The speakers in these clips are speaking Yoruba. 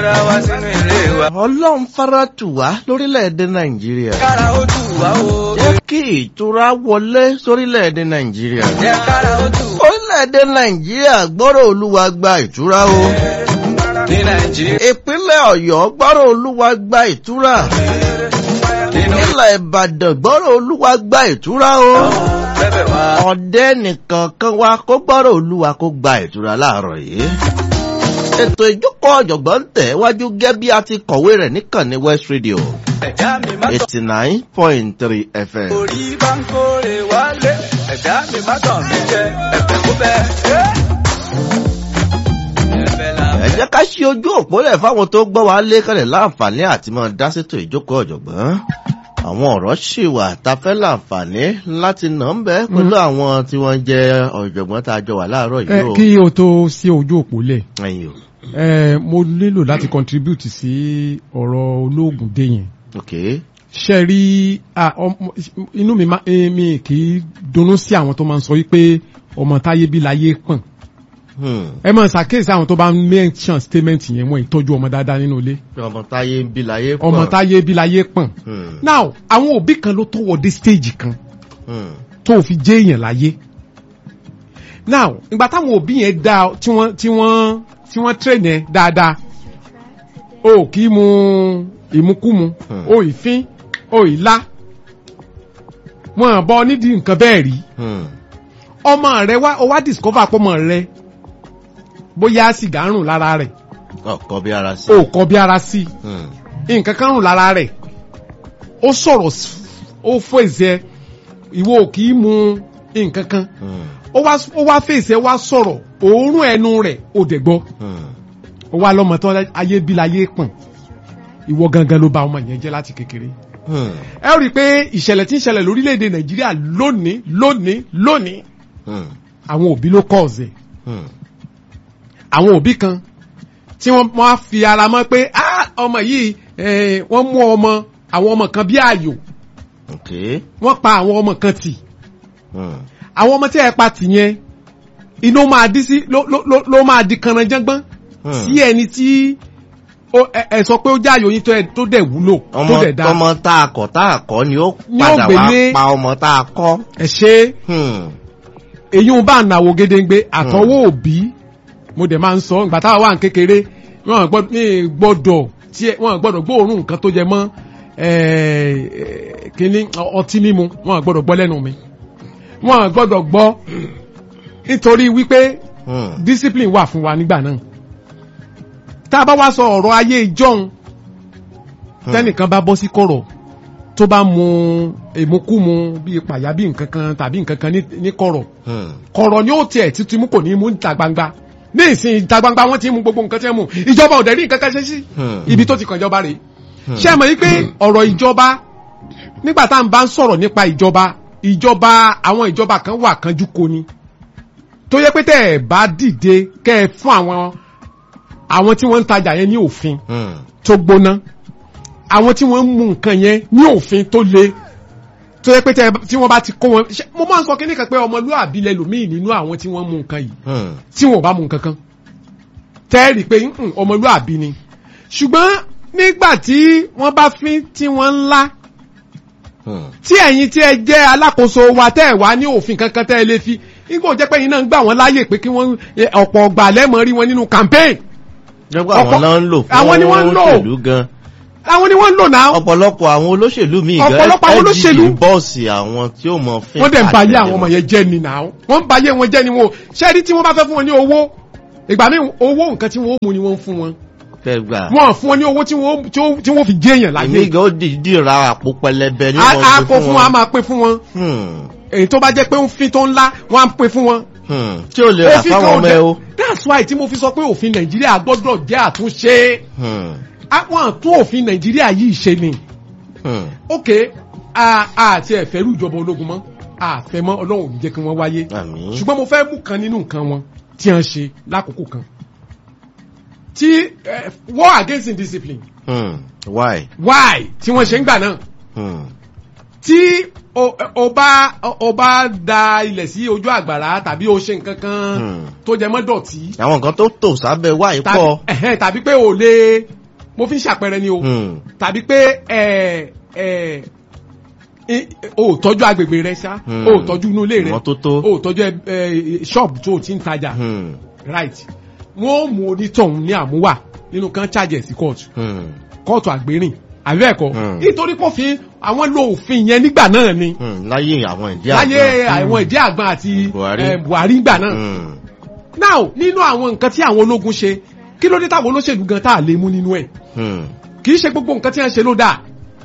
ara wa sínú ilé wa. ọlọ́run fara tù wá lórílẹ̀‐èdè nàìjíríà. kára ó tù wá o. jẹ́ kí ìtura wọlé sórílẹ̀‐èdè nàìjíríà. jẹ́ kára ó tù wá. orílẹ̀‐èdè nàìjíríà gbọ́rọ̀ olúwa gba ìtura o. ní nàìjíríà. ìpínlẹ̀ ọ̀yọ́ gbọ́rọ̀ olúwa gba ìtura. nínú ilẹ̀ ìbàdàn gbọ́rọ̀ olúwa gba ìtura o. bẹ́bẹ̀ wá. ọ̀dẹ́ nìkan kan wá kó gbọ́rọ̀ olúwa kó gba ìtura láàárọ̀ yìí. ètò ìjókòó ọ̀jọ̀gbọ́n ń tẹ̀ wájú gẹ́ bí a ti kọ̀wé rẹ̀ níkànnì west radio ẹ̀dá mi má tọ̀. eighty nine point three fm. orí bá ń kórè wálé. ẹ̀dá mi má tọ̀ mí jẹ. ẹ̀fẹ̀ kó bẹ́ẹ̀. ẹ̀fẹ̀ là ẹ jẹ́ ká ṣí ojú òpó lẹ̀ fáwọn tó gbọ́ wá lé kálẹ̀ láǹfààní àti máa dá sétò ìjókòó ọ̀jọ̀gbọ́n. àwọn ọ̀rọ̀ ṣì wà tá a fẹ́ láǹfààní láti nà ń bẹ́ pẹ̀lú àwọn tí wọ́n jẹ́ ọ̀jọ̀gbọ́n tá a jọ wà láàárọ̀ ẹ yìí o. kí o tó sí ojú òpó lẹ̀ ẹ̀yin o ẹ mo nílò láti contribute sí ọ̀rọ̀ olóògùn dé yẹn ok ṣe rí ah, ọmọ- inú mi má- eh, mi kì í dunnú sí àwọn tó máa ń sọ wípé ọmọ táyé bí láyé pọ̀n Hmm. ẹ máa ṣàkíyèsí àwọn tó bá ń mention statement yẹn wọ́n ìtọ́jú ọmọ dáadáa nínú ilé ọmọ táyé ń bí láyé pọ̀. ọmọ táyé bí láyé pọ̀n Hmm. now àwọn òbí kan ló tó wọ dé stage kan Hmm. tó fi jẹ́ èèyàn láyé now ìgbà táwọn òbí yẹn dá tí wọ́n tí wọ́n tí wọ́n train yẹn dáadáa o kì í mu ìmukúmu Hmm. o ìfín o ìlá wọn bọ nídìí nǹkan bẹ́ẹ̀ rí Hmm. ọmọ rẹ wá o wá discover pọ́mọ rẹ bóyá sìgá ń rùn lára rẹ̀ ọkọ bí ara sí. o kọ bí ara sí i Hmm. nǹkan kan rùn lára rẹ̀ ó sọ̀rọ̀ s- ó fèsì ìwọ ò kì í mu nǹkan kan Hmm. ó wá ó wá fèsì wá sọ̀rọ̀ òórùn ẹnu rẹ̀ ò dẹ̀ gbọ́ Hmm. ó wá lọ́mọ tó ayé bí láyé pọ̀n ìwọ gangan ló ba ọmọ yẹn jẹ́ láti kékeré Hmm. ẹ rí i pé ìṣẹ̀lẹ̀ tí ń ṣẹlẹ̀ lórílẹ̀‐èdè nàìjíríà lónìí lónìí lónìí Hmm. àwọn òbí ló kọ́ ọ̀zẹ̀ Hmm. àwọn òbí kan tí wọ́n wá fi ara mọ́ pé "Ah, ọmọ yìí eh, wọ́n mú ọmọ àwọn ọmọ kan bí ààyò ok. wọ́n pa àwọn ọmọ kan tì Hmm. àwọn ọmọ tí ẹ pa tì yẹn inú máa dí sí ló ló ló ló máa di kanranjágbọ́n Hmm. sí ẹni tí ó- ẹ ẹ sọ pé ó jáàyò yín tó ẹ- tó dẹ̀ wúlò tó ọmọ dẹ̀ dá ọmọ tá a kọ tá a kọ ni ó Ni ó padà wá gbélé- pa ọmọ tá a kọ. ẹ ṣe Hmm. èyí ń bá nàwó gédéǹgbé àtọwọ́ òbí mo dẹ̀ máa ń sọ ìgbà táwa wà ní kékeré wọn gbọ́dọ̀ ní gbọ́dọ̀ tí ẹ- wọn gbọ́dọ̀ gbóòórùn nǹkan tó jẹ mọ́ eh, eh, kínní ọtí mímu wọn gbọ́dọ̀ gbọ́ lẹ́nu mi wọn gbọ́dọ̀ gbọ́ nítorí wípé Hmm. discipline wà fún wa nígbà náà tá a bá wá sọ ọ̀rọ̀ ayé ìjọ́un tẹ́nìkan bá bọ́ sí kọ̀rọ̀ tó bá mu èmukúmu bíi pàyà bíi nǹkan kan tàbí nǹkan kan ní- ní kọ̀rọ̀ Hmm. kọ̀rọ̀ ni ó tiẹ̀ títí mú kò ní mú níta gbangba ní ìsìn ìta gbangba wọ́n ti mú gbogbo nǹkan tí wọ́n mú ìjọba ò dẹ̀ rí nǹkan kan ṣe sí Hmm. ibi tó ti kàn jọba rèé Hmm. ṣé ẹ mọ̀ wípé ọ̀rọ̀ ìjọba nígbà tá à ń bá ń sọ̀rọ̀ nípa ìjọba ìjọba àwọn ìjọba kan wà kánjú kò ní tó yẹ pé tẹ́ ẹ̀ bá dìde kẹ́ ẹ fún àwọn àwọn tí wọ́n ń tajà yẹn ní òfin Hmm. tó gbóná àwọn tí wọ́n ń mú nǹkan yẹn ní òfin tó le tó yẹ pé tẹ́ ẹ- tí wọ́n bá ti kó wọn ṣé- mo máa ń sọ kíní kan pé ọmọlúwàbí lẹlòmíì nínú àwọn tí wọ́n mú nǹkan yìí Hmm. tí wọn ò bá mú nǹkan kan tẹ́ẹ̀rì pé "Mm, ọmọlúwàbí ni ṣùgbọ́n nígbà tí wọ́n bá fín tí wọ́n ń lá Hmm. tí ẹ̀yin tí ẹ jẹ́ alákòóso wa tẹ́ ẹ̀ wá ní òfin kankan tẹ́ ẹ lè fi nígbà ó jẹ́ pé ẹ̀yin náà ń gbà wọ́n láàyè pé kí wọ́n eh, ọ̀pọ̀ ọgbà lẹ́mọ̀ rí wọn nínú campaign jẹ́pọ̀ àwọn Ọ̀pọ̀- náà ń lò fún àwọn ni wọ́n ń lò. òṣèlú gan. àwọn ni wọ́n ń lò náà ọ̀pọ̀lọpọ̀ àwọn olóṣèlú míì gan Ọ̀pọ̀lọpọ̀ àwọn olóṣèlú. LG bọ́ọ̀sì àwọn tí ó mọ fín wọ́n dẹ̀ ń ba ayé àtẹ̀lé àwọn ọmọ wọn. yẹn jẹ́ ni náà wọ́n ń ba ayé wọn jẹ́ ni wọn o ṣẹ́ẹ́rí tí wọ́n bá fẹ́ fún wọn ní owó ìgbà míì owó nǹkan tí wọ́n mú ni wọ́n ń fún wọn fẹ́ gbà. wọ́n fún wọn ní owó tí wọ́n tí wọ́n- tí wọ́n fi jẹ́ èèyàn láyé èmi gan ó dìídì ra àpò pẹlẹbẹ ní a wọn a gbé kó fún wọn a máa pín fún wọn Hmm. èyí tó bá jẹ́ pé ń fin tó ńlá wọ́n á pín fún wọn. Hmm. tí ó lè rà Òfin fáwọn kan ò ọmọ ẹ dẹ̀- o. that's why tí mo fi sọ pé òfin nàìjíríà gbọ́dọ̀ jẹ́ àtúnṣe Hmm. àwọn àtún òfin nàìjíríà yìí ṣe ni Hmm. ok a a ti ẹ̀ fẹ́rù ìjọba ológun mọ́ a fẹ́ mọ́ ọlọ́run ò ní jẹ́ kí wọ́n wáyé àmín. ṣùgbọ́n mo fẹ́ mú kan nínú nǹkan wọn tí wọ́n ṣe lákòókò kan tí eh, war against indiscipline Hmm. why. why tí wọ́n ṣe ń gbà náà Hmm. tí o o bá o bá da ilẹ̀ sí ojú àgbàrá tàbí o ṣe nǹkan kan Hmm. tó jẹ mọ́ dọ̀tí àwọn nǹkan tó tò sábẹ́ wáyé tàbí pọ̀. ẹ̀hẹ́n, tàbí pé o lè mo fi ń ṣàpẹẹrẹ ni o Hmm. tàbí pé ẹ ẹ i- o ò tọ́jú agbègbè rẹ ṣá Hmm. o ò tọ́jú inú ilé rẹ Ìmọ́tótó. o ò tọ́jú ẹ ẹ ṣọ́ọ̀bù tó o ti ń tajà Hmm. right wọ́n ó mú onítọ̀hún ní àmúwà nínú kan charge ẹ̀ sí kóòtù Hmm. kóòtù àgbérìn àbí ẹ̀kọ́ Hmm. nítorí pòfin àwọn lo òfin yẹn nígbà náà ni Hmm. láyé àwọn ìdí láyé àgbọn. àwọn ìdí àgbọn àti Buhari. eh, Buhari gbà náà Hmm. now nínú àwọn nǹkan tí àwọn ológun ṣe kí ló dé táwọn olóṣèlú gan tá a lè mú nínú ẹ̀ Hmm. kì í ṣe gbogbo nǹkan tí wọ́n ṣe ló dáa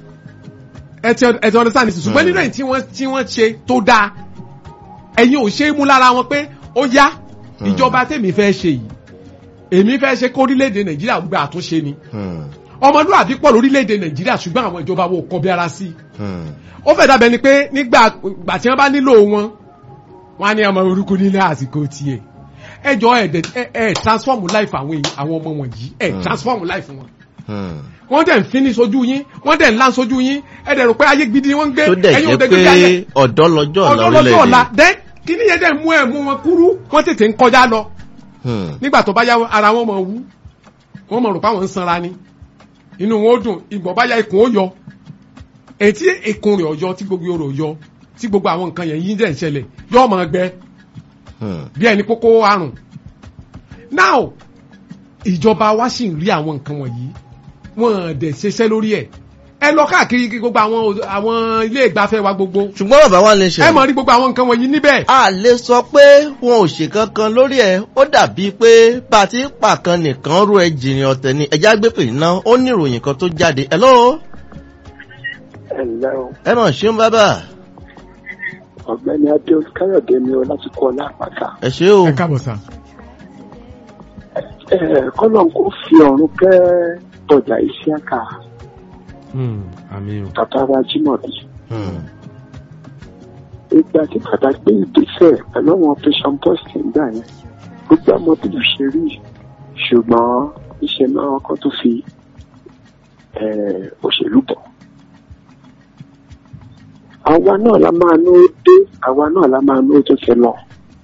ẹ ti ẹ ti understand nísìsiyìí ṣùgbọ́n Hmm. nínú ẹ̀ tí wọ́n tí wọ́n ṣe tó dáa ẹ̀yin ò ṣe é mú lára wọn pé ó yá Hmm. ìjọba tèmi fẹ́ ṣe yìí èmi fẹ́ ṣe kó orílẹ̀-èdè nàìjíríà gba àtúnṣe ni Hmm. ọmọlúwàbí pọ̀ lórílẹ̀-èdè nàìjíríà ṣùgbọ́n àwọn ìjọba wo kọ bí ara sí i Hmm. ó fẹ́ dàbẹ̀ ni pé nígbà gbà tí wọ́n bá nílò wọn wọ́n á ní ọmọ orúkú nílé àsìkò tiẹ̀ ẹ jọ ẹ dẹ ẹ ẹ transform life àwọn èèyàn àwọn ọmọ wọ̀nyí ẹ Hmm. transform life wọn Hmm. wọ́n dẹ̀ ń fini sojú yín wọ́n dẹ̀ ń lá sojú yín ẹ dẹ̀ rò pé ayé gidi wọ́n ń gbé tó dẹ̀ ẹ̀yin ò jẹ́ dẹ̀ gbé ayé pé ọ̀dọ́ lọ́jọ́ ọ̀la ọ̀dọ́ lọ́jọ́ ọ̀la orílẹ̀-èdè. dẹ́ kíní yẹn dẹ̀ mú ẹ̀ mú wọn kúrú wọ́n tètè ń kọjá lọ Hmm. nígbà tó bá yá ara wọn mọ̀ wú wọ́n mọ̀ rò pé àwọn ń sanra ni inú wọn ó dùn ìgbọ̀n bá yá ikùn ó yọ ètí ikùn rẹ̀ ọ̀yọ́ tí gbogbo orò yọ tí gbogbo àwọn nǹkan yẹn yín dẹ̀ ń ṣẹlẹ̀ yóò máa gbẹ Hmm. bí ẹni kókó àrùn now ìjọba wa sì ń rí àwọn nǹkan wọ̀nyí wọ́n dẹ̀ ṣiṣẹ́ lórí ẹ̀ ẹ lọ káàkiri kí gbogbo àwọn àwọn ilé ìgbafẹ́ wa gbogbo ṣùgbọ́n bàbá wa lè ṣe. ẹ mọ̀ rí gbogbo àwọn nǹkan wọ̀nyí níbẹ̀ a lè sọ pé wọn ò ṣe kankan lórí ẹ ó dàbí pé bá a ti ń pàkan nìkan rú ẹ jìnnì ọ̀tẹ̀ ni ẹja gbé pè ná ó ní ìròyìn kan tó jáde ẹ lọ́wọ́ ẹ̀lẹ́ o ẹ mọ̀ ṣeun bàbá ọ̀gbẹ́ni adéus káyọ̀dé ni o láti kọ́ lápáta. ẹ ṣe o ẹ káàbọ̀ sá. ẹ kọ́lọ̀ kó fi ọ̀run kẹ́ bọ̀dà ìṣíàkà àmì o. bàbá wa jimobi. Hmm. ìgbà tí bàbá gbé ìgbésẹ̀ pẹ̀lú àwọn operation boston gbà yẹn gbogbo ọmọ bí ló ṣe rí ṣùgbọ́n iṣẹ́ náà kọ́ tó fi eh, òṣèlú bọ̀. àwa náà la máa ní ó dé àwa náà la máa ní ó tó fẹ́ lọ.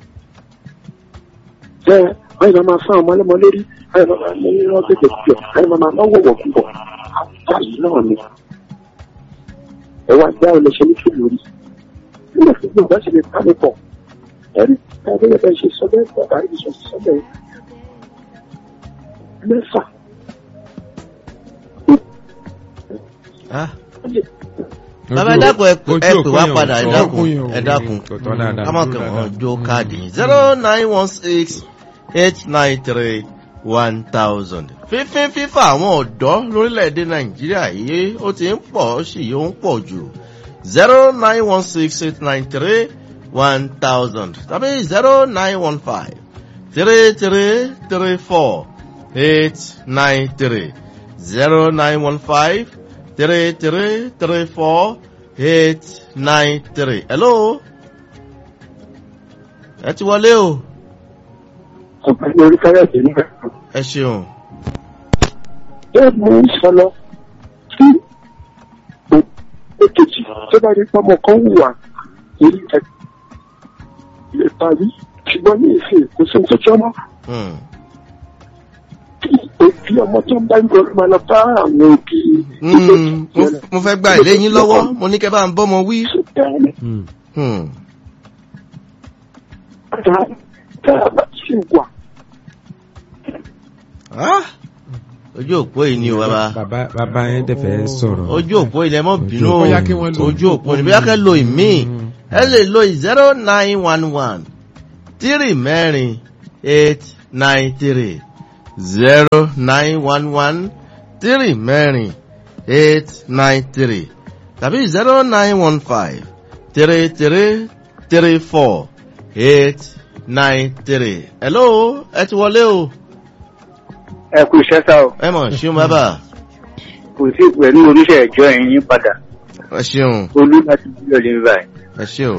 bẹ́ẹ̀ wọ́n yìí máa fún àwọn ọmọlẹ́mọ lórí wọ́n yìí máa ní irọ́ gbẹ̀gbẹ̀ pọ̀ wọ́n yìí máa náwó wọ̀kúbọ̀ àwùjá yìí náà ni. ẹ wá gbá ọ lọ ṣe ní fìlú rí nígbà tí gbogbo ọ̀gá ṣe lè bá mi pọ̀ ẹ̀rí tàbí ẹ̀bẹ̀ ṣe sọ bẹ́ẹ̀ bàbá yìí sọ sọ bẹ́ẹ̀ mẹ́fà Ah. bàbá ẹ dákun ẹ pè- ẹ pè wá padà ẹ dákun ẹ dákun ká má kàn wọ́n jó káàdì zero nine one six eight nine three one thousand. fífín fífà àwọn ọ̀dọ́ lórílẹ̀‐èdè nàìjíríà yìí ó ti ń pọ̀ ó sì yóò ń pọ̀ jù zero nine one six eight nine three one thousand tàbí zero nine one five three three three four eight nine three zero nine one five three three three four eight nine three. hello ẹ ti wọlé o ọ̀gbẹ́ni orí káyọ̀dé nígbà kan. ẹ ṣeun bẹ́ẹ̀ mo ń sọ lọ tí èkejì tó bá rí pọ́mọ kan wùwà èyí ẹ̀ lè parí ṣùgbọ́n ní ìsìn kò sí ní tó jọmọ́ Hmm. tí òbí ọmọ tó ń bá ń gbọ́dọ̀ máa lọ bá àwọn òbí Hmm, mo- mo fẹ́ gba ilé yín lọ́wọ́ mo ní kẹ́ bá ń bọ́mọ wí. Hmm. tá a bá sì wà Ah, ojú òpó yìí ni o bàbá bàbá bàbá yẹn dẹ̀ fẹ́ sọ̀rọ̀. ojú òpó ilẹ̀ mọ́ bínú o Bóyá kí wọ́n lo ojú òpó ni bóyá kẹ́ lo ìmí ẹ lè lo zero nine one one three mẹ́rin eight nine three zero nine one one three mẹ́rin eight nine three tàbí zero nine one five three three three four eight nine three. hello ẹ ti wọlé o ẹ kú iṣẹ́ sá o ẹ mọ̀ ṣeun bàbá kò sí pẹ̀lú oníṣẹ́ ẹ̀jọ́ ẹ̀yìn padà ẹ ṣeun olú láti bí ọ̀lẹ́ báyìí. ẹ ṣeun.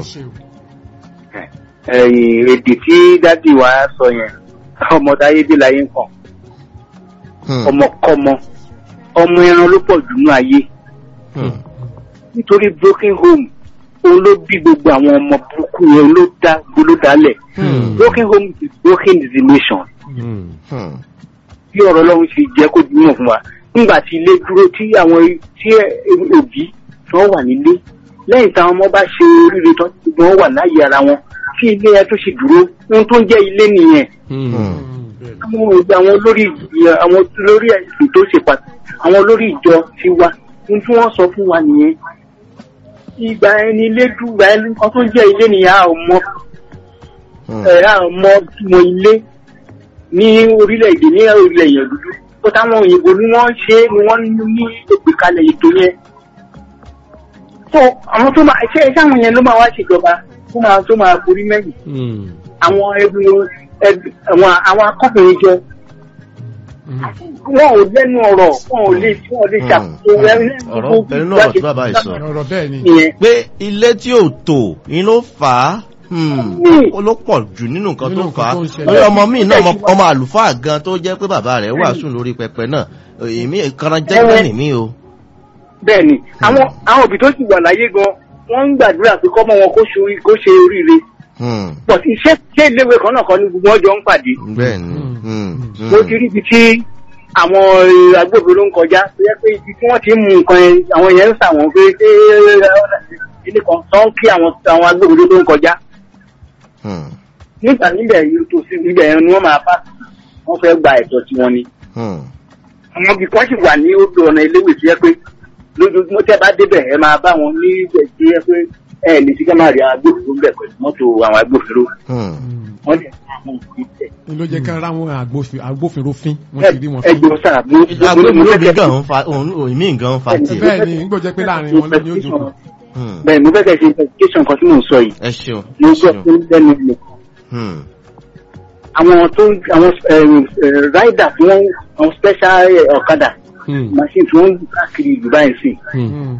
ẹ̀yìn èdè tí dádì wa sọ yẹn ọmọ táyé dé láyé ń kàn Hmm. ọmọkọ́mọ ọmọ ẹran ló pọ̀ jù nú ayé Hmm. nítorí broken home òun ló bí gbogbo àwọn ọmọ burúkú yẹn ló dá ló dálẹ̀ broken home is broken is the nation Hmm. Hmm. bí ọ̀rọ̀ ọlọ́run ṣe jẹ́ kó dúró fún wa nígbà tí ilé dúró tí àwọn tí òbí tí wọ́n wà nílé lẹ́yìn táwọn ọmọ bá ṣe oríire tán tí wọ́n wà láàyè ara wọn tí ilé yẹn tó ṣe dúró ohun tó ń jẹ́ ilé nìyẹn Hmm. àwọn òbí àwọn olórí ìjọ- àwọn olórí ẹ̀sìn tó ṣe pàtàkì àwọn olórí ìjọ ti wa ohun tí wọ́n sọ fún wa nìyẹn ìgbà ẹni ilé dùgbà ẹni kan tó ń jẹ́ ilé nìyẹn a ò mọ Hmm. ẹ̀ a ò mọ ìmọ̀ ilé ní orílẹ̀-èdè ní orílẹ̀ èèyàn dúdú ó táwọn òyìnbó ni wọ́n ṣe é ni wọ́n ní ìgbékalẹ̀ ètò yẹn. tó àwọn tó máa ṣe iṣẹ́ àwọn yẹn ló máa wá ṣèjọba tó máa tó máa borí mẹ́yìn Hmm. àwọn ẹbí ẹbí àwọn àwọn akọ́kùnrin jọ wọn ò lẹ́nu ọ̀rọ̀ wọn ò lè wọn ò lè Hmm. ṣàkóso ọ̀rọ̀ pẹ̀lú náà tí bàbá yìí sọ. ọ̀rọ̀ bẹ́ẹ̀ ni. ìyẹn pé ilé tí ò tò ni ló fà á hmm, ó ló pọ̀ jù nínú nǹkan Nínú tó nǹkan fà á tó ń ṣẹlẹ̀. lórí ọmọ míì náà ọmọ- ọmọ àlùfáà gan tó jẹ́ pé bàbá rẹ̀ wàásù lórí pẹpẹ náà èmi ìkanra jẹ́gbẹ́ nìmí o. bẹ́ẹ̀ ni àwọn àwọn òbí tó sì wà láyé gan wọ́n ń gbàdúrà pé kọ́mọ wọn kó ṣe orí- kó ṣe oríire Hmm, but iṣẹ́ ṣé iléèwé kan náà kan ní gbogbo ọjọ́ ń pàdé bẹ́ẹ̀ ni hmm, hmm. mo ti rí ibi tí àwọn eh, agbófinró ń kọjá tó yẹ pé ibi tí wọ́n ti ń mú nǹkan yẹn àwọn yẹn ń sà wọ́n pé ṣé ilé kan tó ń kí àwọn àwọn agbófinró tó ń kọjá Hmm, nígbà níbẹ̀ yìí tó sí ibẹ̀ yẹn ni wọ́n máa bá wọ́n fẹ́ gba ẹ̀tọ́ tí wọ́n ní. hmm, àwọn ibì kan sì wà ní odò ọ̀nà iléèwé tó yẹ pé lójoojúmọ́ tẹ́ bá débẹ̀ ẹ máa bá wọn ní ibẹ̀ tó yẹ pé ẹ lè fi ká máa rí agbófinró bẹ̀ pẹ̀lú mọ́tò àwọn agbófinró hmm. wọ́n dẹ̀ àwọn òfin tẹ̀. ni ló jẹ́ ká ra àwọn agbófin- agbófinró fín wọ́n ti rí wọn fín. ẹgbẹ́ sáà mo agbófinró mi fẹ́ gan ń fa òun òmí gan ń fa tiẹ̀. bẹ́ẹ̀ ni nígbò jẹ́ pé láàrin wọn ló ní ó jókòó. Hmm, bẹ́ẹ̀ mo fẹ́ kẹ́ ṣe investigation kan tí mò ń sọ yìí ẹ ṣeun mo ẹ gbọ́ ṣeun. pé lẹ́nu mi Hmm, àwọn tó ń- àwọn rider tí wọ́n àwọn special eh, ọ̀kadà Hmm. machine tí wọ́n ń gbé káàkiri ìlú báyìí sí Hmm.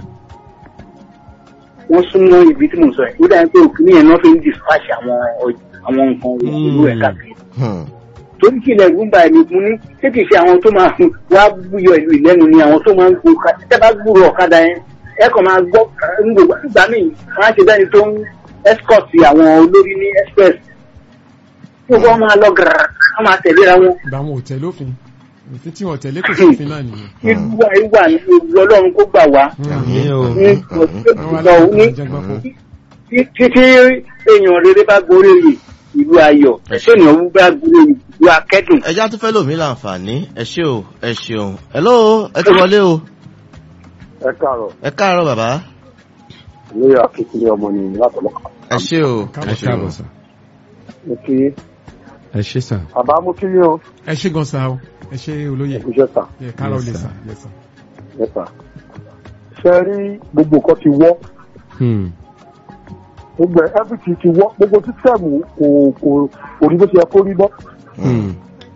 wọ́n súnmọ́ ibi tí mò ń sọ yìí ó dàbí pé òkú nìyẹn náà fi ń dispatch àwọn ọjà- àwọn nǹkan ìlú ẹ̀ káàkiri hmm, torí kí ilẹ̀ rúbà ẹ̀mí fún ní ṣé kìí ṣe àwọn tó máa wá búyọ ìlú ìlẹ́nu ni àwọn tó máa ń gbó ọ̀kadà tẹ́ bá gbúrò ọ̀kadà yẹn ẹ kàn máa gbọ́ ń gbogbo ìgbà míì wọ́n á ṣe bẹ́ni tó ń escort àwọn olórí ní express tí wọ́n máa lọ gàrà wọ́n máa tẹ̀léra wọn ìgbà wọn ò tẹ̀lé òfin òfin tí wọn tẹ̀lé kò sí òfin náà nìyẹn. ìlú wa ìwà ní ìlú ọlọ́run kó gbà wá Àmín o. ní àwọn ìlọ ní alájẹgbọ́n fún. títí èèyàn rere bá gorí oyè ìlú ayọ̀ ẹ̀ṣẹ̀ ènìyàn bá gorí oyè ìlú akẹ́dùn. ẹja tún fẹ́ lòmí láǹfààní ẹ ṣé o ẹ ṣeun hello ẹ ti wọlé o ẹ káàárọ̀ ẹ káàárọ̀ bàbá ní akékeré ọmọ nìyí látọ̀lọ́kọ̀. ẹ ṣé o ẹ Káàbọ̀, ẹ ṣeun káàbọ̀ sà. mo kí ẹ ṣé sà. bàbá mo kí yín o ẹ ṣe gan sa o ẹ ṣe olóyè iṣẹ́ sà ẹ káàrọ̀ Yes, lè sir. sà lè sà. mẹ́ta. ṣe rí gbogbo nǹkan ti wọ́ Hmm. gbogbo ẹ̀ everything ti wọ́ gbogbo sísẹ́mù kò kò kò rí bó ṣe yẹ kó rí bọ́. Hmm.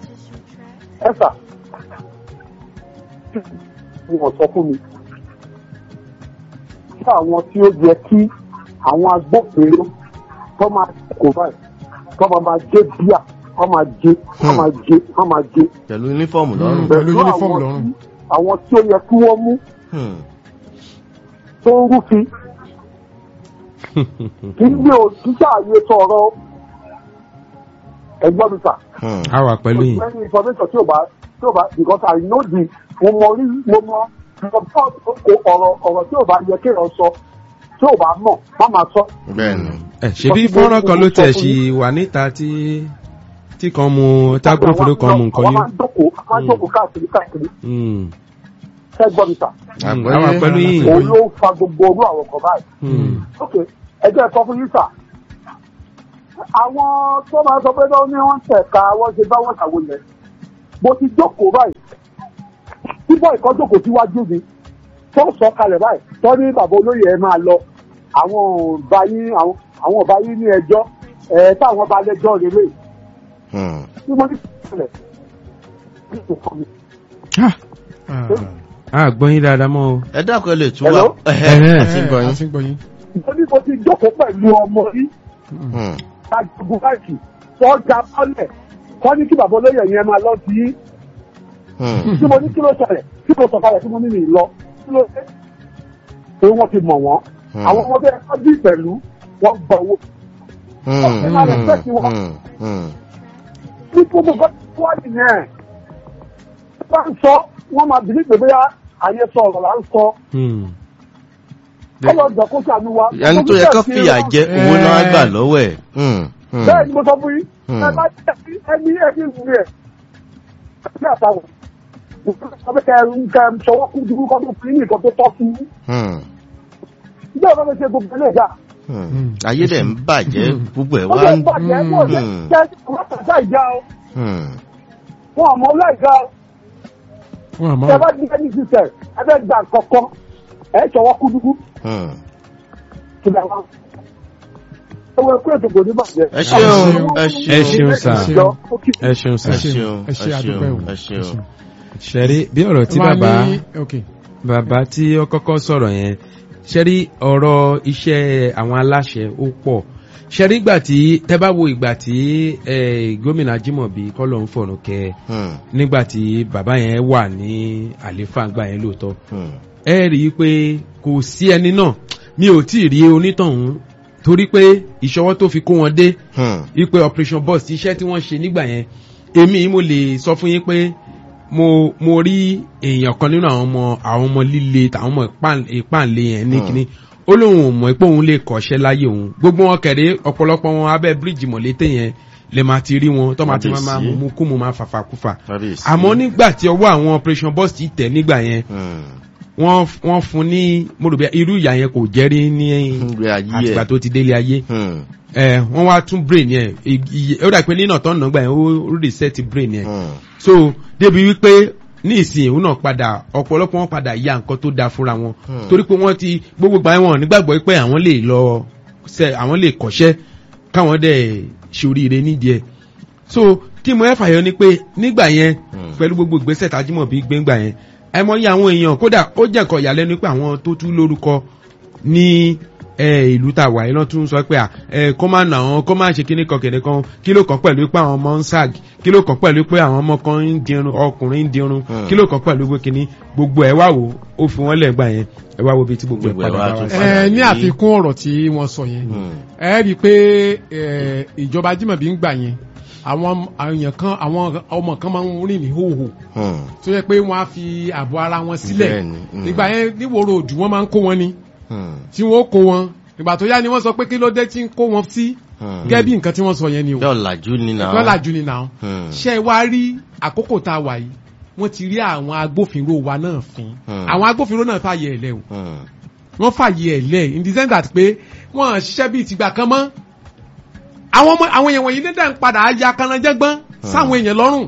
ẹ sà wọ́n sọ fún mi kí àwọn tí ó yẹ kí àwọn agbófinró tó máa kó báyìí tó máa máa jẹ bíà tó máa jẹ tó máa jẹ tó máa jẹ. pẹ̀lú yúnífọ̀mù lọ́rùn Pẹ̀lú àwọn uniform tí- lọ́rùn. àwọn tí ó yẹ kí wọ́n mú Hmm, tó ń rúfin kì í gbé òṣìṣẹ́ àyè sọ̀rọ̀ ẹgbọ́n mi sà. hmm, a wà pẹ̀lú yín. any information tí o bá tí o bá because I know the mo mọ orí mo mọ mo mọ ọ̀rọ̀ ọ̀rọ̀ tí o bá yẹ kéèyàn sọ tí o bá mọ̀ má máa sọ. bẹ́ẹ̀ ni ẹ ṣebí fọ́nrán kan ló tẹ̀ sí wà níta tí tí kan mu tágbófinró kan mu nǹkan àwọn máa yín. ń jókòó àwọn máa ń jókòó káàkiri káàkiri Hmm. ẹgbọ́n mi sà. Hmm. a wà pẹ̀lú yín. òun ló fa gbogbo orú àwọn kan báyìí. Hmm. ok ẹjẹ sọ fún yín sà àwọn tó máa sọ pé lọ́wọ́ ní wọ́n tẹ̀ka wọ́n ṣe bá wọn ṣàwo yẹn mo ti jókòó báyìí bíbọ̀ ìkọ́ jókòó síwájú mi tó sọ kalẹ̀ báyìí tó ní bàbá olóyè ẹ máa lọ àwọn ọba yín àwọn àwọn ọba yín ní ẹjọ́ ẹ táwọn ọba lẹ́jọ́ lélẹ̀ Hmm, tí mo ní kalẹ̀ Ah, Ah. a gbọ́ yín dáadáa mọ́ o. ẹ dákun ẹ lè tú wa Hello? ẹhẹ Ẹhẹ́. àti gbọ́ a yín ti ń gbọ́ yín. nítorí mo ti jókòó pẹ̀lú ọmọ yìí Hmm, ajagun báyìí wọ́n ja bọ́lẹ̀ wọ́n ní kí bàbá olóyè yẹn máa lọ sí yín hmm, tí mo ní kí ló ṣẹlẹ̀ tí mo sọ̀kalẹ̀ tí mo ní mi lọ kí ló ṣe pé wọ́n ti mọ̀ wọ́n Hmm. àwọn ọmọdé ẹ̀kọ́ bí pẹ̀lú wọ́n gba owó Hmm, Ẹ máa respect hmm, wọn. hmm, hmm. ní gbogbo nǹkan tó wà nìyẹn bá ń sọ wọ́n máa bìlí pé bóyá ayé sọ ọ̀rọ̀ là ń sọ Hmm. ọlọ́dọ̀ kó sànú wa. ẹni tó yẹ kó fìyà jẹ owó náà gbà lọ́wọ́ ẹ̀. Hmm, hmm. bẹ́ẹ̀ ni mo sọ fún yín Hmm. ẹ bá jẹ́ kí ẹni ẹni ìwé ẹ̀ ní àtàwọn ọbẹ̀ kẹ kẹ sọwọ́ kú dúró kọ́ tó fi ní nǹkan tó tọ́ sí i Hmm, ìjọ ìbá mi ṣe gbogbo ilé ìjà hmm. ayé dẹ̀ ń bàjẹ́ gbogbo ẹ̀ ó wá lè ń. bàjẹ́ mọ̀ jẹ́ Hmm. jẹ́ ọlọ́pàá ìjà o Hmm, wọn àmọ́ ọlọ́ìjà o wọn àmọ́ tẹ bá ní ẹni sísẹ ẹ fẹ́ gbà kọ̀ọ̀kan ẹ sọwọ́ kú dúró hmm. kí lè wá. ẹ wọ ẹkú ètò kò ní bàjẹ́. ẹ ṣeun ẹ ẹ ṣeun sà Ìjọ, ó kì í ẹ ṣeun sà ẹ ṣeun ẹ ṣe ẹ àdúpẹ́ o ṣeun ẹ ṣeun. ṣẹ̀rí bí ọ̀rọ̀ tí Wọ́n á bàbá ní- ok bàbá tí ó kọ́kọ́ sọ̀rọ̀ yẹn ṣẹ́rí ọ̀rọ̀ iṣẹ́ àwọn aláṣẹ ó pọ̀ ṣẹ́rí ìgbà tí tẹ́ bá wo ìgbà tí eh, gómìnà Ajímọ̀bí kọ́lọ̀ ń fọ̀rọ̀ kẹ́ Hmm, nígbà tí bàbá yẹn wà ní àléfà gbà yẹn lóòótọ́ hmm. ẹ rí i pé kò sí ẹni náà mi ò tí ì rí onítọ̀hún torí pé ìṣọwọ́ tó fi kó wọn dé Hmm, ipe operation boss iṣẹ́ tí wọ́n ṣe nígbà yẹn èmi mo lè sọ fún yín pé mo mo rí èèyàn kan nínú àwọn ọmọ àwọn ọmọ líle tàwọn ọmọ ìpàn- ìpànlé yẹn ní Hmm. kíní ó lóun ò mọ̀ pé òun lè kọ́ṣẹ́ láyé òun gbogbo wọn kẹ̀rẹ́ ọ̀pọ̀lọpọ̀ wọn abẹ́ bíríìjì mọ̀lété yẹn lè máa ti rí wọn tó máa ti máa Kábíyèsí. mú kú mu máa fàfàkúfà kábíyèsí. àmọ́ nígbà tí ọwọ́ àwọn operation boss ti tẹ̀ nígbà yẹn Hmm, wọ́n wọ́n fún ní mo rò bí irú ìyà yẹn kò jẹ́rí ní ìgbé ayé àtìgbà ẹ̀. tó ti délé ayé Hmm, ẹ wọ́n wá tún brain yẹn iye ó dà pé nínà tó ń nà gbà yẹn ó reset brain yẹn hmm. so débi wípé ní ìsìn òun náà padà ọ̀pọ̀lọpọ̀ wọn padà ya nǹkan tó da fúnra wọn Hmm. torí pé wọ́n ti gbogbo gbà wọn nígbàgbọ́ pé àwọn lè lọ ṣe àwọn lè kọ́ṣẹ́ káwọn dẹ̀ ṣoríire nídìí ẹ̀ so kí mo ẹ fàyọ ni pé nígbà yẹn Hmm. pẹ̀lú gbogbo ìgbésẹ̀ tájímọ̀bí gbéǹgbà yẹn ẹ mọ̀ yí àwọn èèyàn kódà ó jẹ́ nǹkan ìyàlẹ́nu pé àwọn tó tú lórúkọ ní ẹ, ìlú tá a wà yìí lọ́n tún sọ pé à ẹ, kó má nà wọn kó má ṣe kíní kan kìnìún kan kí ló kàn pẹ̀lú pé àwọn ọmọ ń ság kí ló kàn pẹ̀lú pé àwọn ọmọ kan ń dirun ọkùnrin ń dirun Hmm. kí ló kàn pẹ̀lú pé kíní gbogbo ẹ wá wò ó fi wọ́n lẹ̀ gbà yẹn ẹ wá wo bí tí gbogbo ẹ Gbogbo ẹ̀ padà wá bá tún wá sí. padà. ẹ ní yìí. àfikún ọ̀rọ̀ tí wọ́n sọ yẹn Hmm, ẹ rí i pé ẹ, ìjọba Ajímọ̀bí ń gbà yẹn àwọn èèyàn kan àwọn ọmọ kan máa ń rìn ní hòhò hmm. tó yẹ pé wọ́n á fi ààbò ara wọn sílẹ̀ Bẹ́ẹ̀ni, hmm. ìgbà yẹn níwòrò òdù wọ́n máa ń kó wọn ni Hmm, tí wọ́n ó kó wọn ìgbà tó yá ni wọ́n sọ pé kí ló dé tí ń kó wọn sí hmm. gẹ́gẹ́ bí nǹkan tí wọ́n sọ yẹn ni o Bẹ́ẹ̀ ọ̀làjú ni náà. lọ́la jù ni náà Hmm, ṣé ẹ wá rí àkókò tá a wà yìí wọ́n ti rí àwọn agbófinró wa náà fín Hmm. àwọn agbófinró náà fààyè ẹ̀ lẹ́ o hmm. wọ́n fààyè ẹ̀ lẹ̀ in the sense that pé wọ́n ṣiṣẹ́ bíi tìgbà kan mọ́ àwọn ọmọ àwọn èèyàn wọ̀nyí nígbà ń padà ya kanajẹ́gbọ́n sáwọn èèyàn lọ́rùn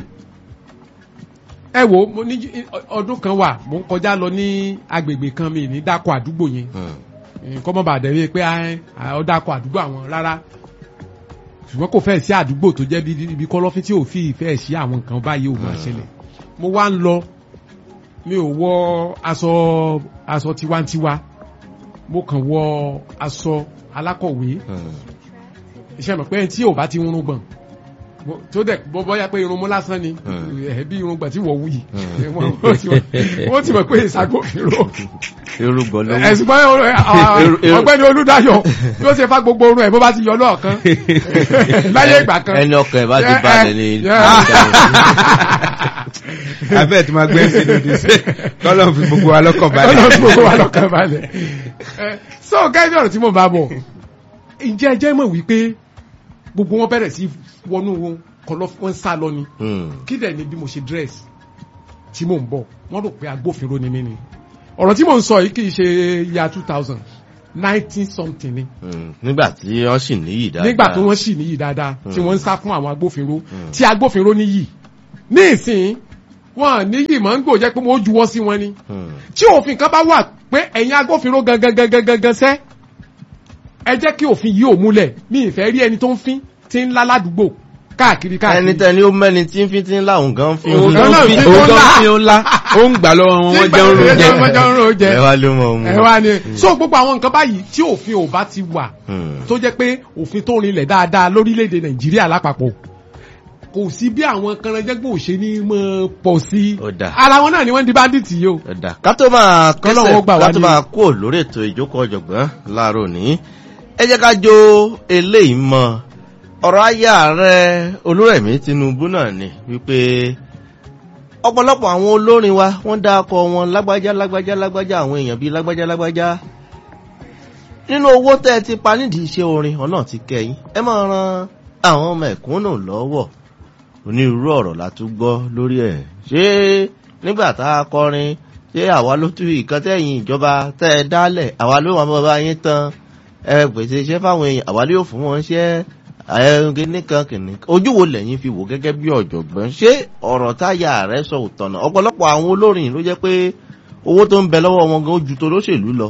ẹ wo mo ní ọdún kan wà mo ń kọjá lọ ní agbègbè kan mi ní dákọ àdúgbò yẹn Hmm, nǹkan mọ́ bàdẹ̀ wí pé ọ dákọ àdúgbò àwọn rárá ṣùgbọ́n kò fẹ́ sí àdúgbò tó jẹ́ bí ibi kọ́lọ́fín tí ò fi ìfẹ́ sí àwọn nǹkan báyìí ò máa ṣẹlẹ̀ mo wá ń lọ mi ò wọ aṣọ aṣọ tiwantiwa mo kàn wọ aṣọ alákọ̀wé hmm. iṣẹ́ mọ̀ pé ẹni tí ò bá ti rún gbọ̀n mo- tó dẹ̀ bọ́ bọ́yá pé irun mú lásán ni Hmm. ẹ̀ bí irun gbọ̀n tí wọ́n wù yìí Hmm. wọ́n wọ́n ti mọ̀- wọ́n ti mọ̀ pé ìṣàgbọ́fìnrò Irúgbọ̀n ló ẹ̀sùn bọ́ ọ̀gbẹ́ni olúdáyọ̀ bí ó ṣe fa gbogbo orun ẹ̀ bó bá ti yọ lọ́ọ̀kan láyé ìgbà kan ẹni ọkàn ẹ̀ bá ti Eh, balẹ̀ eh, ni. yeah. abẹ́ẹ̀ tí máa gbé sí lòdì sí kọ́lọ́ fi gbogbo wa lọ́kàn balẹ̀. ọlọ́run gbogbo wa lọ́kàn balẹ̀ Eh, so gẹ́gẹ́ ọ̀rọ̀ tí mo bá bọ̀ ǹjẹ́ ẹ jẹ́ mọ̀ wípé gbogbo wọn bẹ̀rẹ̀ sí wọnú wọn kọlọ́ wọn sá lọ ni Hmm, kí dẹ̀ ni bí mo ṣe dress tí mò ń bọ̀ wọ́n rò pé agbófinró ni mí ni ọ̀rọ̀ tí mò ń sọ yìí kì í ṣe ya two thousand nineteen something ni hmm. nígbà tí wọ́n sì níyì dáadáa. nígbà tó wọ́n sì níyì dáadáa tí Hmm. wọ́n ń sá fún àwọn agbófinró Hmm. tí agbófinró níyì ní ìsìn wọn níyì máa ń gbò jẹ́ pé wọ́n juwọ́ sí wọn ni Hmm, tí òfin kan bá wà pé ẹ̀yin agbófinró gangan gangan gangan sẹ́ ẹ jẹ́ kí òfin yìí ò múlẹ̀ mi ìfẹ́ rí ẹni tó ń fín tí ń lá ládùúgbò káàkiri ẹni káàkiri. tẹni ó mẹ́ni tí ń fi ti ń láwùn gan fi òun ń Òun gan náà fi fi òun ó gan lá. fi ó ńlá ó ń gbà lọ́wọ́ wọn wọ́n jẹun ló jẹ. wọ́n jẹun ló jẹ ẹ wá ló mọ̀ ọ́n. ẹ wá ni so gbogbo àwọn nǹkan báyìí tí òfin ò bá ti wà Hmm, tó jẹ́ pé òfin tó rinlẹ̀ dáadáa lórílẹ̀‐èdè nàìjíríà lápapọ̀ kò sí bí àwọn kanranjẹ́gbọ̀n òṣè ní mọ́ pọ̀ sí Ó dáa. ara wọn náà ni wọ́n di bandit yìí o. ẹ̀dá ká tó máa Kọ́lọ́run kẹsẹ̀ ó gbà wá ká tó ní- máa kó lórí ètò ìjókòó ọ̀jọ̀gbọ́n láàárọ̀ ní. ẹ jẹ́ ká jó eléyìí mọ́ ọ̀rọ̀ ayé ààrẹ olúrẹ̀mí tinubu náà ni wípé ọ̀pọ̀lọpọ̀ àwọn olórin wa wọ́n dá akọ wọn lágbájá lágbájá lágbájá àwọn èèyàn bíi lágbájá lágbájá nínú owó tẹ́ ẹ ti pa nídìí iṣẹ́ orin ọ̀nà ti kẹ́yìn ẹ máa ran àwọn ọmọ ẹ̀kúnnù lọ́wọ́ onírúurú ọ̀rọ̀ la tún gbọ́ lórí ẹ̀ ṣé nígbà tá a kọrin ṣé àwa ló tún ìkan tẹ̀yìn ìjọba tẹ́ ẹ dálẹ̀ àwa ló wà bàbá yín tán ẹ pèsè iṣẹ́ fáwọn èèyàn àwa ló yóò fún wọn ṣẹ́ ẹ̀ẹ́dẹ́gbẹ́ nìkan kìnnì ojú wo lẹ́yìn fi wò gẹ́gẹ́ bí ọ̀jọ̀gbọ́n ṣé ọ̀rọ̀ táyà rẹ̀ sọ òtọ̀nà ọ̀pọ̀lọpọ̀ àwọn olórin ló jẹ́ pé owó tó ń bẹ lọ́wọ́ wọn gan ó ju tó lóṣèlú lọ.